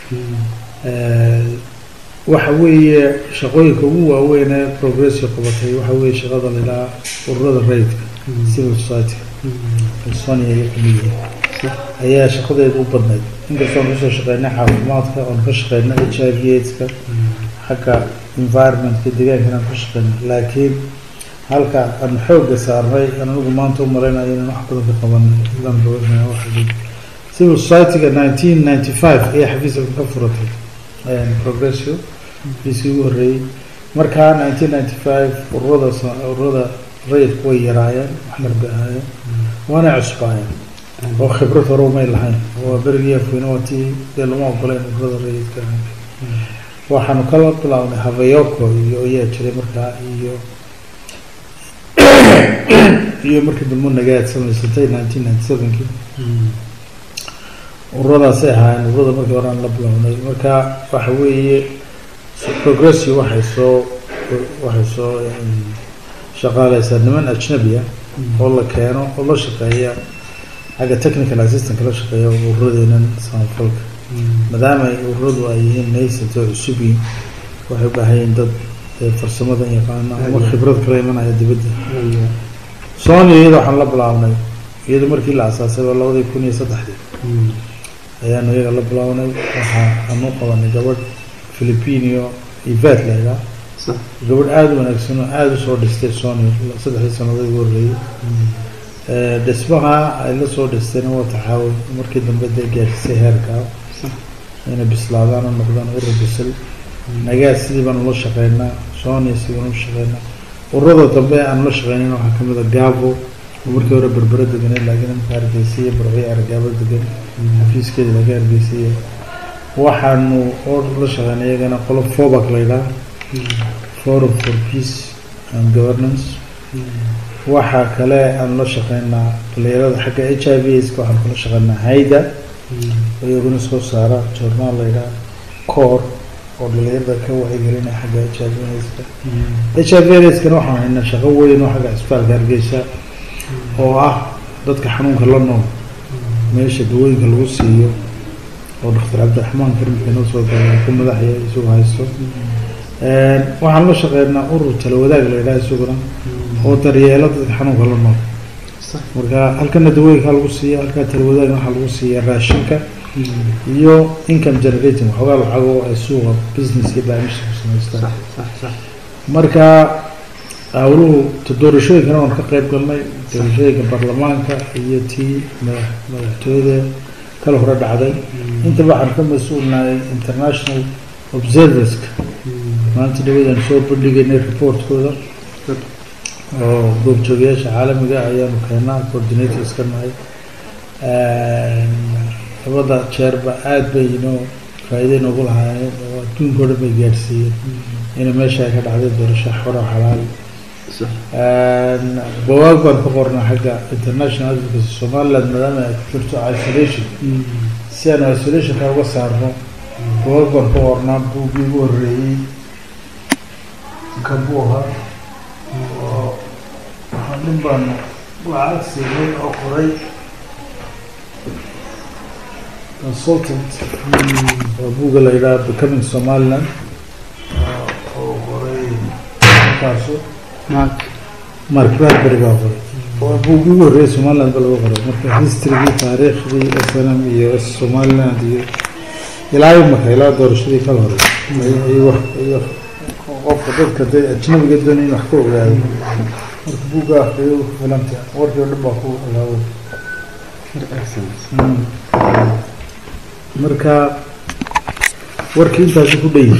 waxa weeye shaqooyinka ugu waaweyn ee progressio qabatay waxa weeye shaqada la idhaha ururada rayidka civil society sonia iyo kamid ayaa shaqadeeda u badnayd inkastoo aan kasoo shaqeynay caafimaadka oon ka shaqeynay h i v aids-ka xagga environmentka deegaankan aan ka shaqeynay laakiin halka aan xoogga saarnay aan anigu maanta u malaynayo inaan wax badan ka qabanay ilaan rabanaya waxa weeye civil society-ga nineteen ninety five ayaa xafiiska ka furatay progressio xafiiskii ugu horreeyey markaa nineteen ninety five ururada sa- ururada rayidku way yaraayeen wax yar bay ahaayeen waana cusbaayeen oo khibrad hore umay lahayn waa berigii afweyne waa tii dee lama ogoleen ururada rayidka waxaanu kala bilaabnay havayoko iyo ayaa jiray markaa iyo iyo markii dambe nagaad samaysatay nineteen ninety seven-kii ururadaasay ahaayeen ururada markii hore aan la bilownay marka waxa weeye progressio waxay soo waxay soo shaqaaleysaa niman ajnabi ah oo la keeno oo la shaqeeya xagga technical assistant la shaqeeya ururadeenan samafalka maadaama ay ururadu ay yihiin nascent oo cusub yihiin waxay u baahan yihiin dad farsamadan yaqaana ama khibrad kala imanaya dibadda sony iyada waxaan la bilaabnay iyada markii la asaasay waa labadii kun iyo saddexdii ayaanu iyaga la bilaabnay waxa aanu qabanay gabadh philipinio ivet laydhaa gabadh aada u wanaagsan oo aada usoo dhistay sony saddexdii sanadood ugu horreeyey dhismaha ay la soo dhistayna waa taxaawul markii dambe dee gaadhisay heerkaa inay bislaadaan oo noqdaan urur bisil nagaa sidii baanu la shaqeynaa sony sidii baanu la shaqeynaa ururada dambe aanu la shaqeynin waxaa kamid a gavo oo markii hore berbera deganeed laakiin imka hargeysiya barciya argaabo degan xafiiskeeda laga hargeysiya waxaanu oo la shaqeynay iyagana qolo fobac laydhaa forum for peace and governance waxaa kale aanu la shaqeynaa dhalinyarada xagga h i v ska waxaanu kula shaqeynaa hayda oo iyaguna soo saara journaal laydhaa cor oo dhalinyarada ka wacyigelinaya xagga h i v ska h i v skana waxaan haynaa shaqo weyn oo xagga cisbitaalka hargeysa oo ah dadka xanuunka la nool meesha dawooyinka lagu siiyo oo doctor cabdiraxmaan karimka noo soo gala ku madaxya isagu haysto waxaan la shaqeynaa urur tala wadaag la yidhaha isaguna oo daryeelo dadka xanuunka la nool marka halkana dawooyinka lagu siiya halkaa tala wadaagna waxaa lagu siiya raashinka iyo income generating waxoogaa lacago ay suuqa business iyo baamisha ku samaystaan marka hawluhu doorashooyinkana waan ka qeyb galnay doorashooyinka baarlamaanka iyo tii madax madaxtooyada kala hore dhacday intaba waxaan ka mas-uulnahay international observerska maanta dhawadaan soo bandhigaynay reportkooda oo goobjoogayaasha caalamiga ayaanu keenaa coordinators ka nahay labada jeerba aada bay inoo faa-iida inoogu lahaayeen oo adduunka o dhan bay gaadhsiiyeen ina meesha ay ka dhacday doorasho xoro xalaal bawaag baan ka qornaa xagga international advocacy somaliland maadaama ay ku jirto isolation si aanu isolationka uga saarno bawaag baan ka qornaa buuggii ugu horreeyey kan buu ahaa oo waxaa nin baanu lacag siinay oo qoray consultant oo buugga la yidhaha becoming somaliland oo qoray markaasu mark mark bradbury baa qoray waa buuggii ugu horreeyay somaliland ba lagu qoray marka historygii taariikhdii snm iyo somaliland iyo ilaa imaka ilaa doorashadii kala hore iyo wax iyo qofka dadka dee ajnabiga doonay in wax ka ogaado marka buugga akriyo ku filanta warkii o dhan baa ku ilaaway marka warkii intaasi ku dhan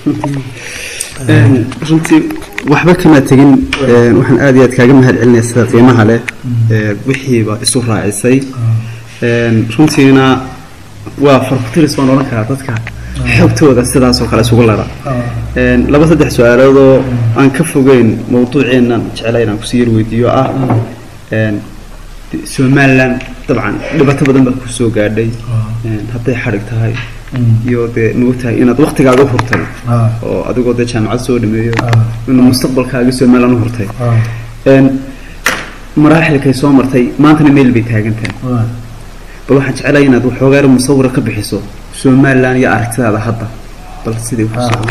Een, runtii waxba kama tegin een, waxaan aad iyo aad kaaga mahad celinaya sida qiimaha leh ee, wixiiba isu raacisay Een, runtiina waa farkutiris baan odhan karaa dadka xogtooda sidaas oo kale isugu lara Een, laba saddex su-aaloodoo aan ka fogeyn mawduuceennan jeclay inaan kusii yar weydiiyo ah een, de- somaliland dabcan dhibaato badan baa kusoo gaadhay Een, hadday xadhig tahay iyo dee maogtahay inaad waktigaaga hurtay oo adigoo dee jaamacad soo dhameeyo inuu mustaqbalkaaga somaliland u hurtay Een, maraaxilkay soo martay maantana meel bay taagan tahay bal waxaan jeclahay inaad waxoogaa yar musawira ka bixiso somaliland iyo aragtidaada hadda bal sidii ku socdo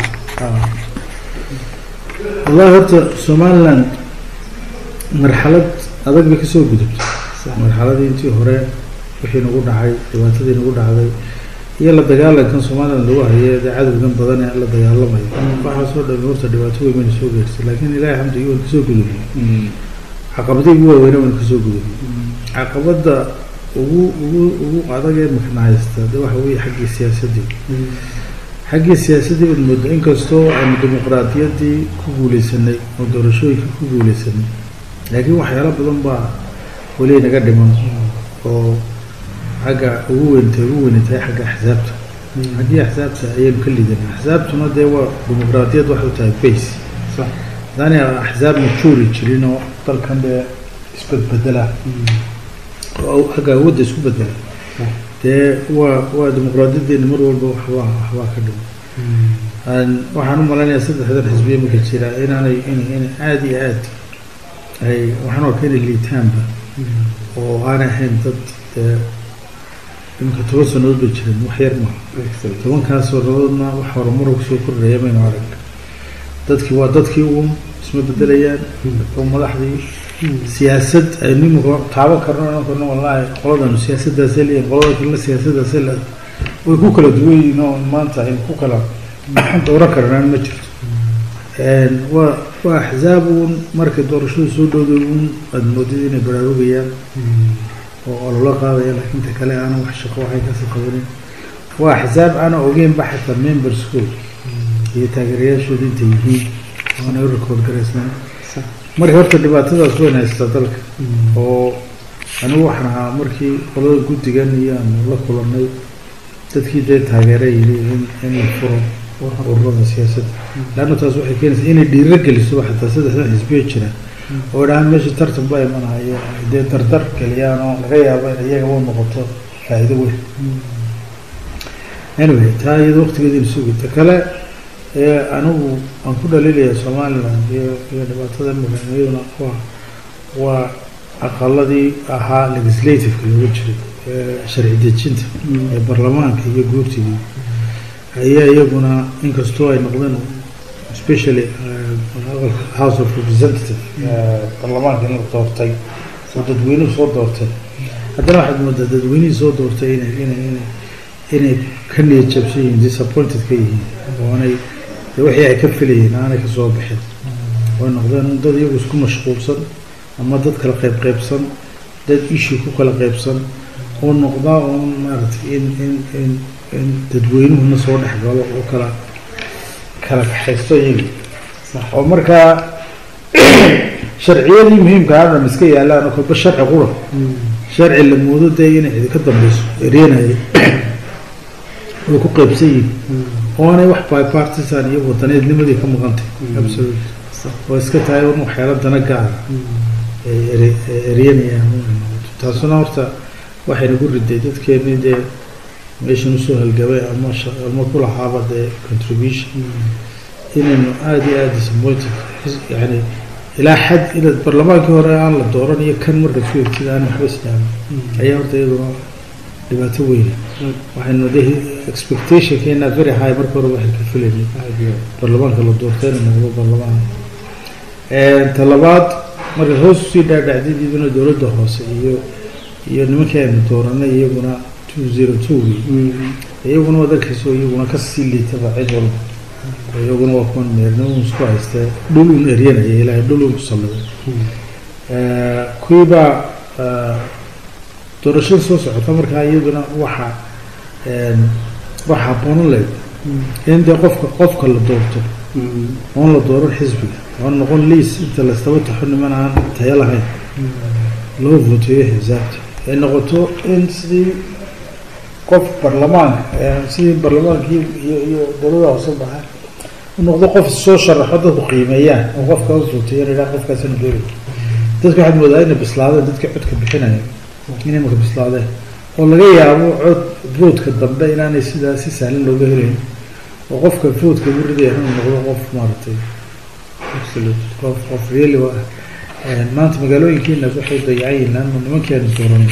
wallahi horta somaliland marxalad adag bay kasoo gudubtay marxaladii intii hore wixii nagu dhacay dhibaatadii nagu dhacday iyo la dagaalankan somaliland lagu hayo dee cadowgan badan ee la dagaalamayo waxaasoo dhan horta dhibaato weyn bayna soo gaartay laakiin ilahi xamdi waan kasoo gudubnay caqabadii ugu waaweyna waan kasoo gudubnay caqabada ugu ugu ugu adag ee makna haysta de waxa weeye xaggii siyaasadii xaggii siyaasadii baad moodaa inkastoo aynu dimuqraadiyaddii ku guuleysanay oo doorashooyinka ku guuleysanay laakiin waxyaalo badan baa weli naga dhiman oo xagga ugu weyntay ugu weynatay xagga axsaabta xaggii axsaabta ayaynu ka lidanay axsaabtuna dee waa dimuqraadiyad waxay u tahay base haddaani axsaab majuuri jirin oo dalkan dee isbedbedela oo xagga awoodda isku bedela dee waa waa dimuqraadiyadeena mar walba waxbaa waxbaa ka dhima Aan- waxaan u malaynayaa saddexdan xisbiya marka jira inaanay in inay aada iyo aad ay waxaan arkaa inay liitaanba oo aanay ahayn dad dee iminka toban sannadood bay jireen wax yar maaha tobankaas sannadoodna wax horumar kusoo kordhaya maynu arag dadkii waa dadkii uun isma bedelayaan oo madaxdii siyaasad aynu iminka taaban karno ohan karno wallaahi qoladanu siyaasaddaasay leeyihin qolada kalena siyaasaddaasay leedahay way ku kala duwan yihiin oo maanta aynu ku kala dooran karnaan ma jirto Een, waa waa axzaab uun markay doorashadu soo dhowday uun aad moodid inay baraarugayaan oo ololo qaadaya laakiin ta kale aanan wax shaqo waxay kasii qabanin waa axzaab aanan ogeynba xataa member school iyo taageerayaashooda intay yihiin oonay u record garaysnayn marka horta dhibaatadaas weyn haystaa dalka oo anigu waxaan ahaa markii qolada guddigan iyo aanu la kulannay dadkii dee taageera yidhi in in la furo ururada siyaasadda leanna taas waxay keenaysaa inay dhiiro geliso xataa saddexdan xisbiya jira oo dhahaan meesha tartan baa imanaya ay dee dardar geliyaan oo laga yaabo in iyaga u noqoto faa'iido weyn anyway taa iyada waqtigeeda sugi ta kale ee anigu aan ku dhaliilaya somaliland iyo iyo dhibaatada madaxweynaduna waa waa aqaladii ahaa legislativeka looga jiray ee sharci dejinta ee baarlamaanka iyo guurtigii ayaa iyaguna inkastoo ay noqdeen especially uh, aqalka house of representative uh, baarlamaanka in la doortay oo dadweynuhu soo doortay haddana waxaad moodaa dadweynihii soo doortay inay inay inay inay ka niyad jabsan yihiin disappointed ka yihiin oo aanay dee wixii ay ka filayeen aanay ka soo bixin way noqdeen dad iyagu isku mashquulsan ama dad kala qayb qaybsan dad issue ku kala qaybsan oo noqdaa uun maaragtay in in in in dadweynuhuna soo dhex galo oo kala kala kaxaysto iyaga oo markaa sharciyadii muhiimka ah dhan iska yaalaan oo kolba sharci qura sharci la moodo dee inay cidi ka dambeyso ereenaya way ku qaybsan yihiin oonay wax bipartisan iyo wadaneednimadii ka maqantay absolute oo iska tahay un waxyaala dana gaara ay ere- ay eryanayaan inay noqoto taasuna horta waxay nagu riday dadkeenii dee meeshan usoo halgabay ama sha- ama ku lahaaba dee contribution inaynu aada iyo aada disappointed xis- yani ilaa xad ina barlamaankii hore aan la dooran iyo kan marka ku egtid aan waxba isdhaamin ayaa horta iyaduna dhibaato weyna waxaynu de expectationkeena very high marka hore waxay ka filaynay baarlamaanka la doortay inuu noqdo baarlamaan talabaad marka hoos usii dhaadhacdid iyaduna dowladda hoose iyo iyo nimankii aynu dooranay iyaguna two zero two iyaguna wadankiiso iyaguna kasii liitaba cid walba iyaguna waa kuwan meernimo isku haystee dhul un eryanaya ilaahay dhul un kusalladay kuwiibaa doorashada soo socota markaa iyaduna waxa waxa haboonan leyd in dee qofka qofka la doorto oon la dooran xisbiga oon noqon liis inta laystaba taxo niman aan tayo lahayn loo voteeyo xisaabta ay noqoto in sidii qof barlamaanka sidii barlamaankii iyo iyo dowlada hoose baxa u noqdo qof soo sharaxo dadku qiimeeyaan oo qofka u voteeyan idhaa qofkaasina doori dadka waxaad moodaa inay bislaadeen dadka codka bixinaya inay marka bislaadeen oo laga yaabo cod voodka dambe inaanay sidaa si sahlan looga helayn oo qofka voodka ugu ridaya inuu noqdo qof maaragtay qof qof really wa maanta magaalooyinkiina waxay dayacan yihiin laanna nimankii aanu dooranay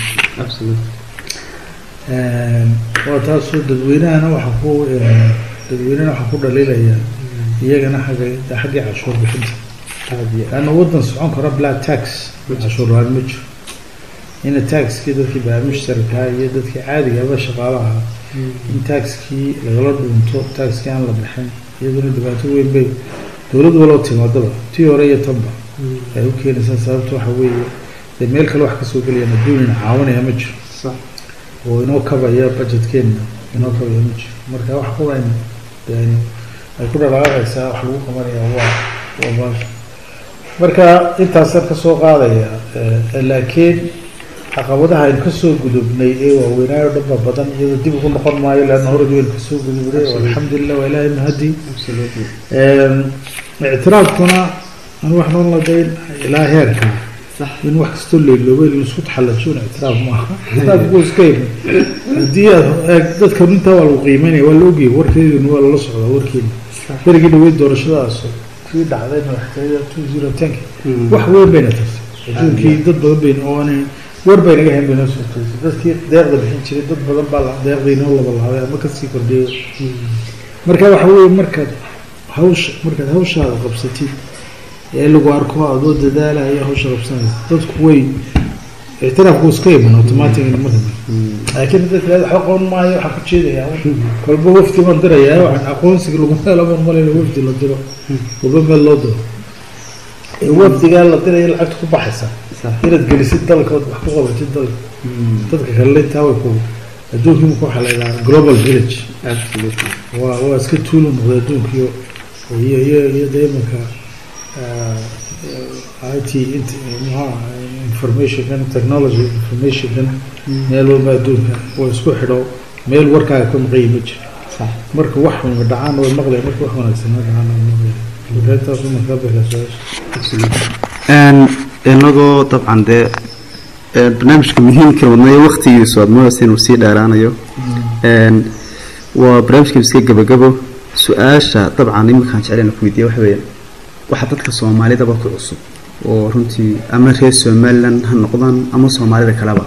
waa taasoo dadweynahana waxa ku dadweynahana waxaa ku dhaliilaya iyagana xagga xaggii cashuur bixinta laanna waddan socon kara black tax cashuur la-aan ma jiro ina taxkii dadkii baamisharkaa iyo dadkii caadigaaba shaqaalaha in taxkii lagala dhunto taxkii aan la bixin iyaduna dhibaato weyn bay dowlad waloo timaadaba tii hore iyo tanba ay u keenaysaa sababta waxa weeye dee meel kale wax kasoo gelayaan adduunina caawinaya ma jiro oo inoo kabaya budgetkeenna inoo kabaya ma jiro marka wax kuwan yani ay ku dhaqaaqaysaa wax lagu qabanaya waa waa baasha marka intaasaan kasoo qaadaya laakiin caqabadaha aynu kasoo gudubnay ee waaweynaayo dhanba badan iyadoo dib ugu noqon maayo leanna horad waynu kasoo gudubnay alxamdulilah waa ilaahay mahadi ictiraafkuna anu wax noon ladayn ilaa heerka صح in wax kastoo leeloobay in isku taxallajoon ictiraaf maaha ictiraafku iska yimid haddii aad eeg dadkan intaa waa lagu qiimeynaya waa la ogyahay warkeeduna waa lala socdaa warkeena صح berigii dhaweyd doorashadaas kii dhacday madaxtooyada two zero tenka wax weyn bayna tartay adduunkii dad badan bayn oo aanay war bay naga hayn baynoo soo toosay dadkii deeqda bixin jiray dad badan baa la- deeqda inoo laba laabay ama kasii kordhiyay marka waxa weeye markaad hawsha markaad hawshaada qabsatid ee lagu arko adoo dadaalaya hawsha qabsanaysa dadku way ictiraafku iska iman automatically marka laakiin dadka leedahay waxba qaban maayo waxaa ku jeedaya kolba wafdi baan dirayaa waxaan aqoonsiga lagu helo baan malayna wafdi la diro kolba meel loo diro ee wafdigaa la diraya lacagta ku baxaysa صح inaad gelisid dalka ood wax ku qabatid dalka dadka kale intaa way ku adduunkii marka waxaa la yidhaha global village absolutely waa waa iska tuulu noqday adduunkiyo iyo iyo iyo de imanka i t int maxaa informationkan technology informationkan meel walba adduunka waa isku xidho meel warkaaga ka maqayi ma jiro صح marka wax xun dhacaan way maqlaya marka wax wanaagsan ma dhacaan way maqlaya markaintaas uma kaa bixla su-aasha inagoo dabcan dee een, barnaamijka muhiimka wadnayo waktigiisu aad moodaysa inuu sii dheeraanayo Een, waa barnaamijka iska gabagabo su-aasha dabcan iminkaan jeclayna ku weydiiya waxa weeye waxa dadka soomaalidaba ku cusub oo runtii ama reer somaliland ha noqdaan ama soomaalida kaleba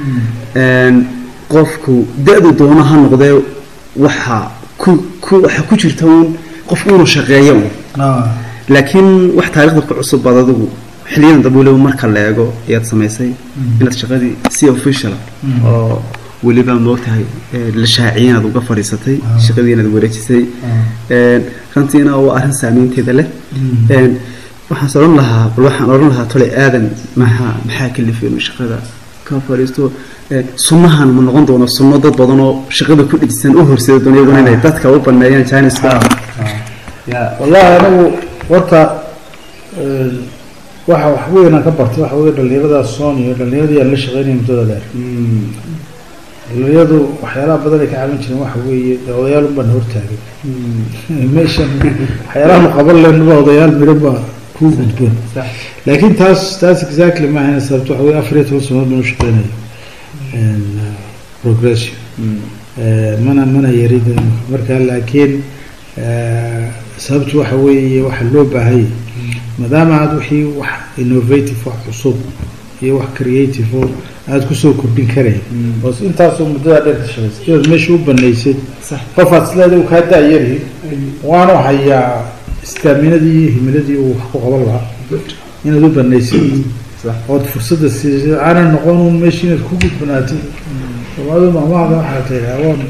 Een, qofku da-du doono ha noqdee waxa ku ku waxa ku jirta uun qof inuu shaqeeyo uun laakiin wax taariikhda ku cusub baad adigu xiliyadan dambe weliba marka la eego ayaad samaysay inaad shaqadii si official oo weliba moogtahay ee, la shaaciyay inaad uga fadhiisatay shaqadii inaad wareejisay Een, runtiina waa arrin saameynteeda leh Een, waxaan odhan lahaa bal waxaan odhan lahaa tole aadan maxaa maxaa kalifay inuu shaqada ka fadhiisto Een, sunnahan ma noqon doono sunno dad badan oo shaqada ku dhigsan u horseeda doona iyaguna inay dadka u baneeyaan janiska يا wallahi anagu horta een, waxa wax weynaan ka bartay waxa weye dhalinyarada soniyo dhalinyaradii aan la shaqeynaya muddada dheer dhalinyaradu waxyaalaha badan ay ka caawin jireen waxa weeye dee odayaal unbaan hortaagay meeshan waxyaalaha qaban leenba odayaal midhan baa kuu gudboon صح laakiin taas taas exactly ma ahayna sababto waxa weye afar iyo toban sanadood baan u shaqeynaya Een, uh, progression Eh, mana mana yarida marka laakiin eh, sababtu waxa weeye waxa loo baahayay maadaama aad wixii wax innovative wax cusub iyo wax creative oo aad kusoo kordhin karayn oo intaasoo muddada dheer ka shaqaysay inaad meesha u banaysid صح qofaad isleedahay uu kaa daayari waanu hayaa istaaminadii iyo himiladii uu wax ku qaban lahaa inaad u banaysid صح ood fursadda siisay aanay noqon un meesha inaad ku gudbanaatid soomaalida maamahda waxaa tiraa waan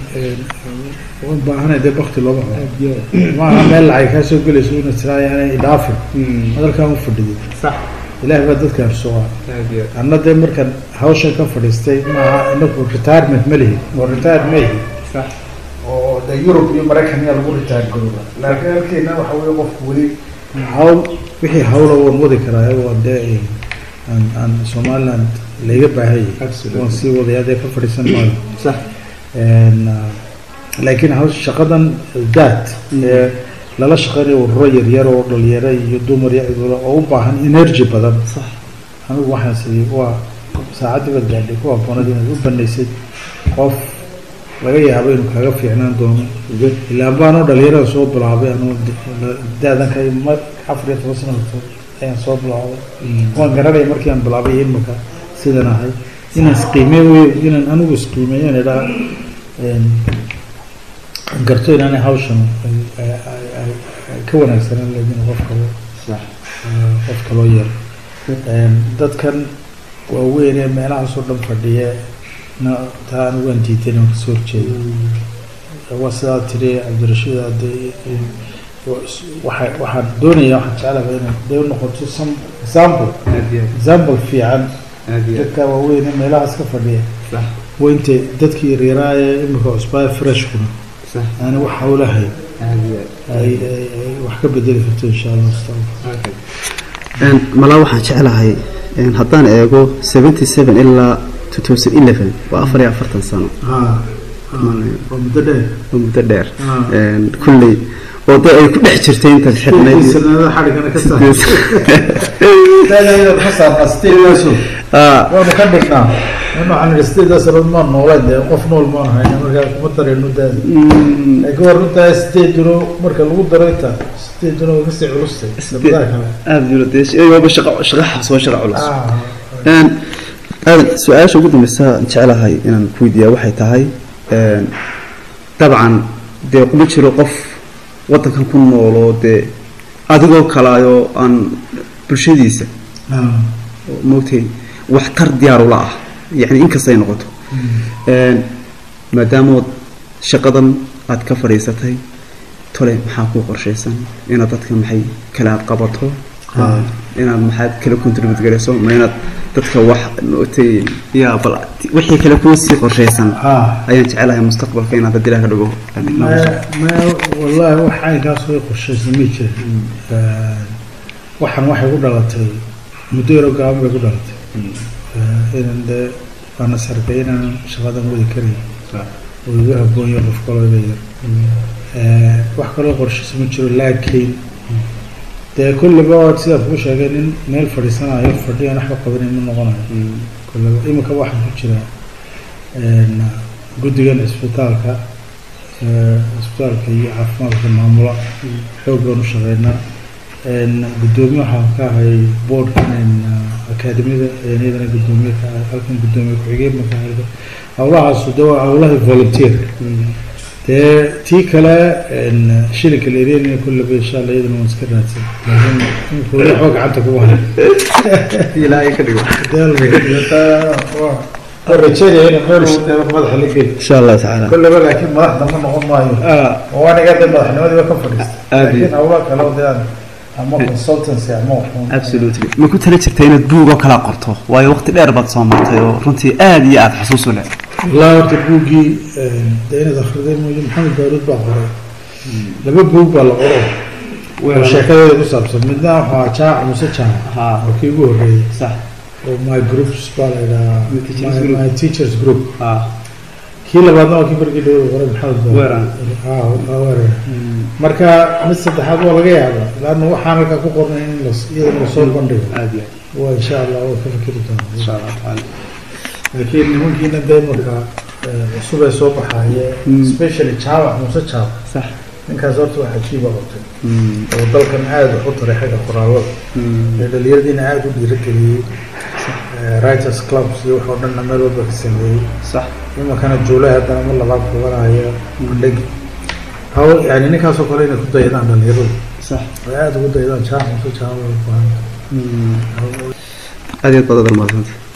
waan baahanay dee bakti looma habo maaha meel lacag kaa soo gelayso inaad tiraa yaanay idhaafin hadalkaan u fadhidin صح ilaahay baa dadka arsugaa هذه anna dee markaan hawshan ka fadhiistay maaha inaku retirement ma lihin oo retire ma yihin صح oo de yurub iyo maraykan yaa lagu retire garooba laakiin halkeena waxa weye qofku weli hawl wixii hawla waan wadi karaa waan dee aan aan somaliland layga baahayay Absolutely. waan sii wadaya dee ka fadhiisan maayo صح Een, uh, laakiin haws shaqadan daad ee lala shaqeynayo ururo yaryar oo dhalinyaro iyo dumar iyo cidulo oo u baahan energy badan صح anigu waxaan sidii waa saacaddii baad gaadhay ku habboonad inaad u banaysid qof laga yaabo inuu kaaga fiicnaan doono ilaa baanoo dhalinyarada soo bilaabay anuu daadan ka ma afar iyo toban sanadood ayaan soo bilaabay waan garanaya markii aan bilaabay imika sidan ahay inaan isqiimeyn wey inaan anigu isqiimeeyo idhaa garto inaanay hawshan ay- ay- ay- ay- ay ka wanaagsanaan leedin qof kalo صح qof kaloo yar Een, dadkan waaweyn ee meelahaasoo dhan fadhiya na taa anigu waan diiday inaan kasoo horjeedo waa sidaa tiri cabdirashiid hadde waxa waxaan doonaya waxaan jeclahay inay dee noqoto some example هذه example fiican هذه dadka waaweyn ee meelahaas ka fadhiya صح waa intay dadkii reeraa ee imika cusbaa freshkuna صح aani wax hawlahay هذه ay ay- ay wax ka bedeli karto insha allah mustaqbalka هذه Een, malaa waxaan jeclahay een, haddaan eego 77 ilaa 2011 waa afar iyo afartan sano ha waa muddo dheer waa muddo dheer Ah. Een, kulley oo dee ay ku dhex jirtay intaad xidhnayd sanada xadhigana ka saar Sideed- daadayda ka saarnaa sideedaasu Ah, waanu ka dhignaa in waxaan idhi sideedaas sanad maan nooleen dee qof nool maan hayna markaa kuma dareeno daada mm, laakiin waa runtaa sideeduna marka lagu daro inta sideeduna way kasii culustay labadaha kale aada jiro dee sh- waaba shaqo shaqaxaas waa shaqa culus Ah, Een, aadan su-aasha ugu dambeysa aan jecelahay inaan ku weydiiyaa waxay tahay een, dabcan dee kuma jiro qof waddankan ku nool oo dee adigoo kalaayoo aan bulshadiisa ah, moogtay waxtar diyaar ula ah yacni inkastay noqoto Een, maadaamood shaqadan aad ka fadhiisatay tole maxaa kuu qorshaysan inaad dadka maxay kala aad qabato Ah. inaad maxaad kala contribute garayso ma inaad dadka wax nootay yaa bal wixii kale kuu sii qorshaysan ah. ayaan jecelahay mustaqbalka inaad haddii ilaah ka dhigo ma ma wallaahi wax caynkaas way qorshaysan ma jirin waxaan waxay ku dhalatay muddo yaro gaaban bay ku dhalatay Eh, inan dee waana sarkay inaan shaqadan wadi karay oo igu habboonyo qof kaloo iga yar Eh, wax kaloo qorshaysan ma jiro laakiin dee kulliba waad sidaa kuu sheegay nin meel fadhiisanayo fadhiyan waxba qabanay ma noqonayo kulliba imika waxaan ku jiraa een, guddigan isbitaalka eh, isbitaalka iyo caafimaadka maamula xoog baan u shaqeynaa een, guddoomiye waxaan ka ahay boardkan een, akaademiyada een, iyadana guddoomiye ka ahay halkan guddoomiye ku-xigeen baan ka ahay howlahaasu de waa howlahii volunteer dee tii kale een, shilinka la ereenaya kullaba insha allah iyadana waan iska raadsan laakiin imika weli waxba gacanta kuma hayo ilaahay ka dhigo rajeynaya in meel madaxa la geli insha allah tacaala kullaba laakiin madaxda ma noqon maayo oo aniga de madaxnimadiiba ka fadhiista Aad iyo- laakiin hawlaha kale oo dee aan ama consultancy ama waxun absolutely ma ku tala jirta inaad buug oo kala qorto waayo waqti dheer baad soo martay oo runtii aada iyo aada xusuus u leh wallaahi horta buuggii dee inaad akhriday mooye maxamed baaruud baa qoray laba buug baa la qoro oo sheekadeeda ku saabsan midna waxaa jaac muse jaac Haa. oo kii ugu horreeyey sax oo my groups baa la yidhahaa My teachers My- group. my teachers group ah kii labaadna waa kii markii dhow qoray maxamed baaruud Weeran. ah waa weeran marka mid saddexaad waa laga yaabaa laanna waxaan halkaa ku qornay in las- iyadana lasoo bandhigo aada iyo waa insha allah waa ka fikiri doonaa insha allah tacaala laakiin nimankiina dee marka eh, cusub ee soo baxaye Mm. especially jaawac muse jaawac sax ninkaas horta waa cajiiba qabtay Mm, oo dalkan aada wax u taray xagga qoraalada mm, ee dhalinyaradiina aada u dhiirageliyey Eh, writers clubs iyo wax oo dhanna meel walba ka sameeyey sax imankana juulay haddana mar labaad kubanaya bandhigi hawl yani ninkaasoo kale inay ku daydaan dhalinyaradu sax ay aada ugu daydaan jaawac muse jaawac Mm. aad iyo aad baad adal mahadsantay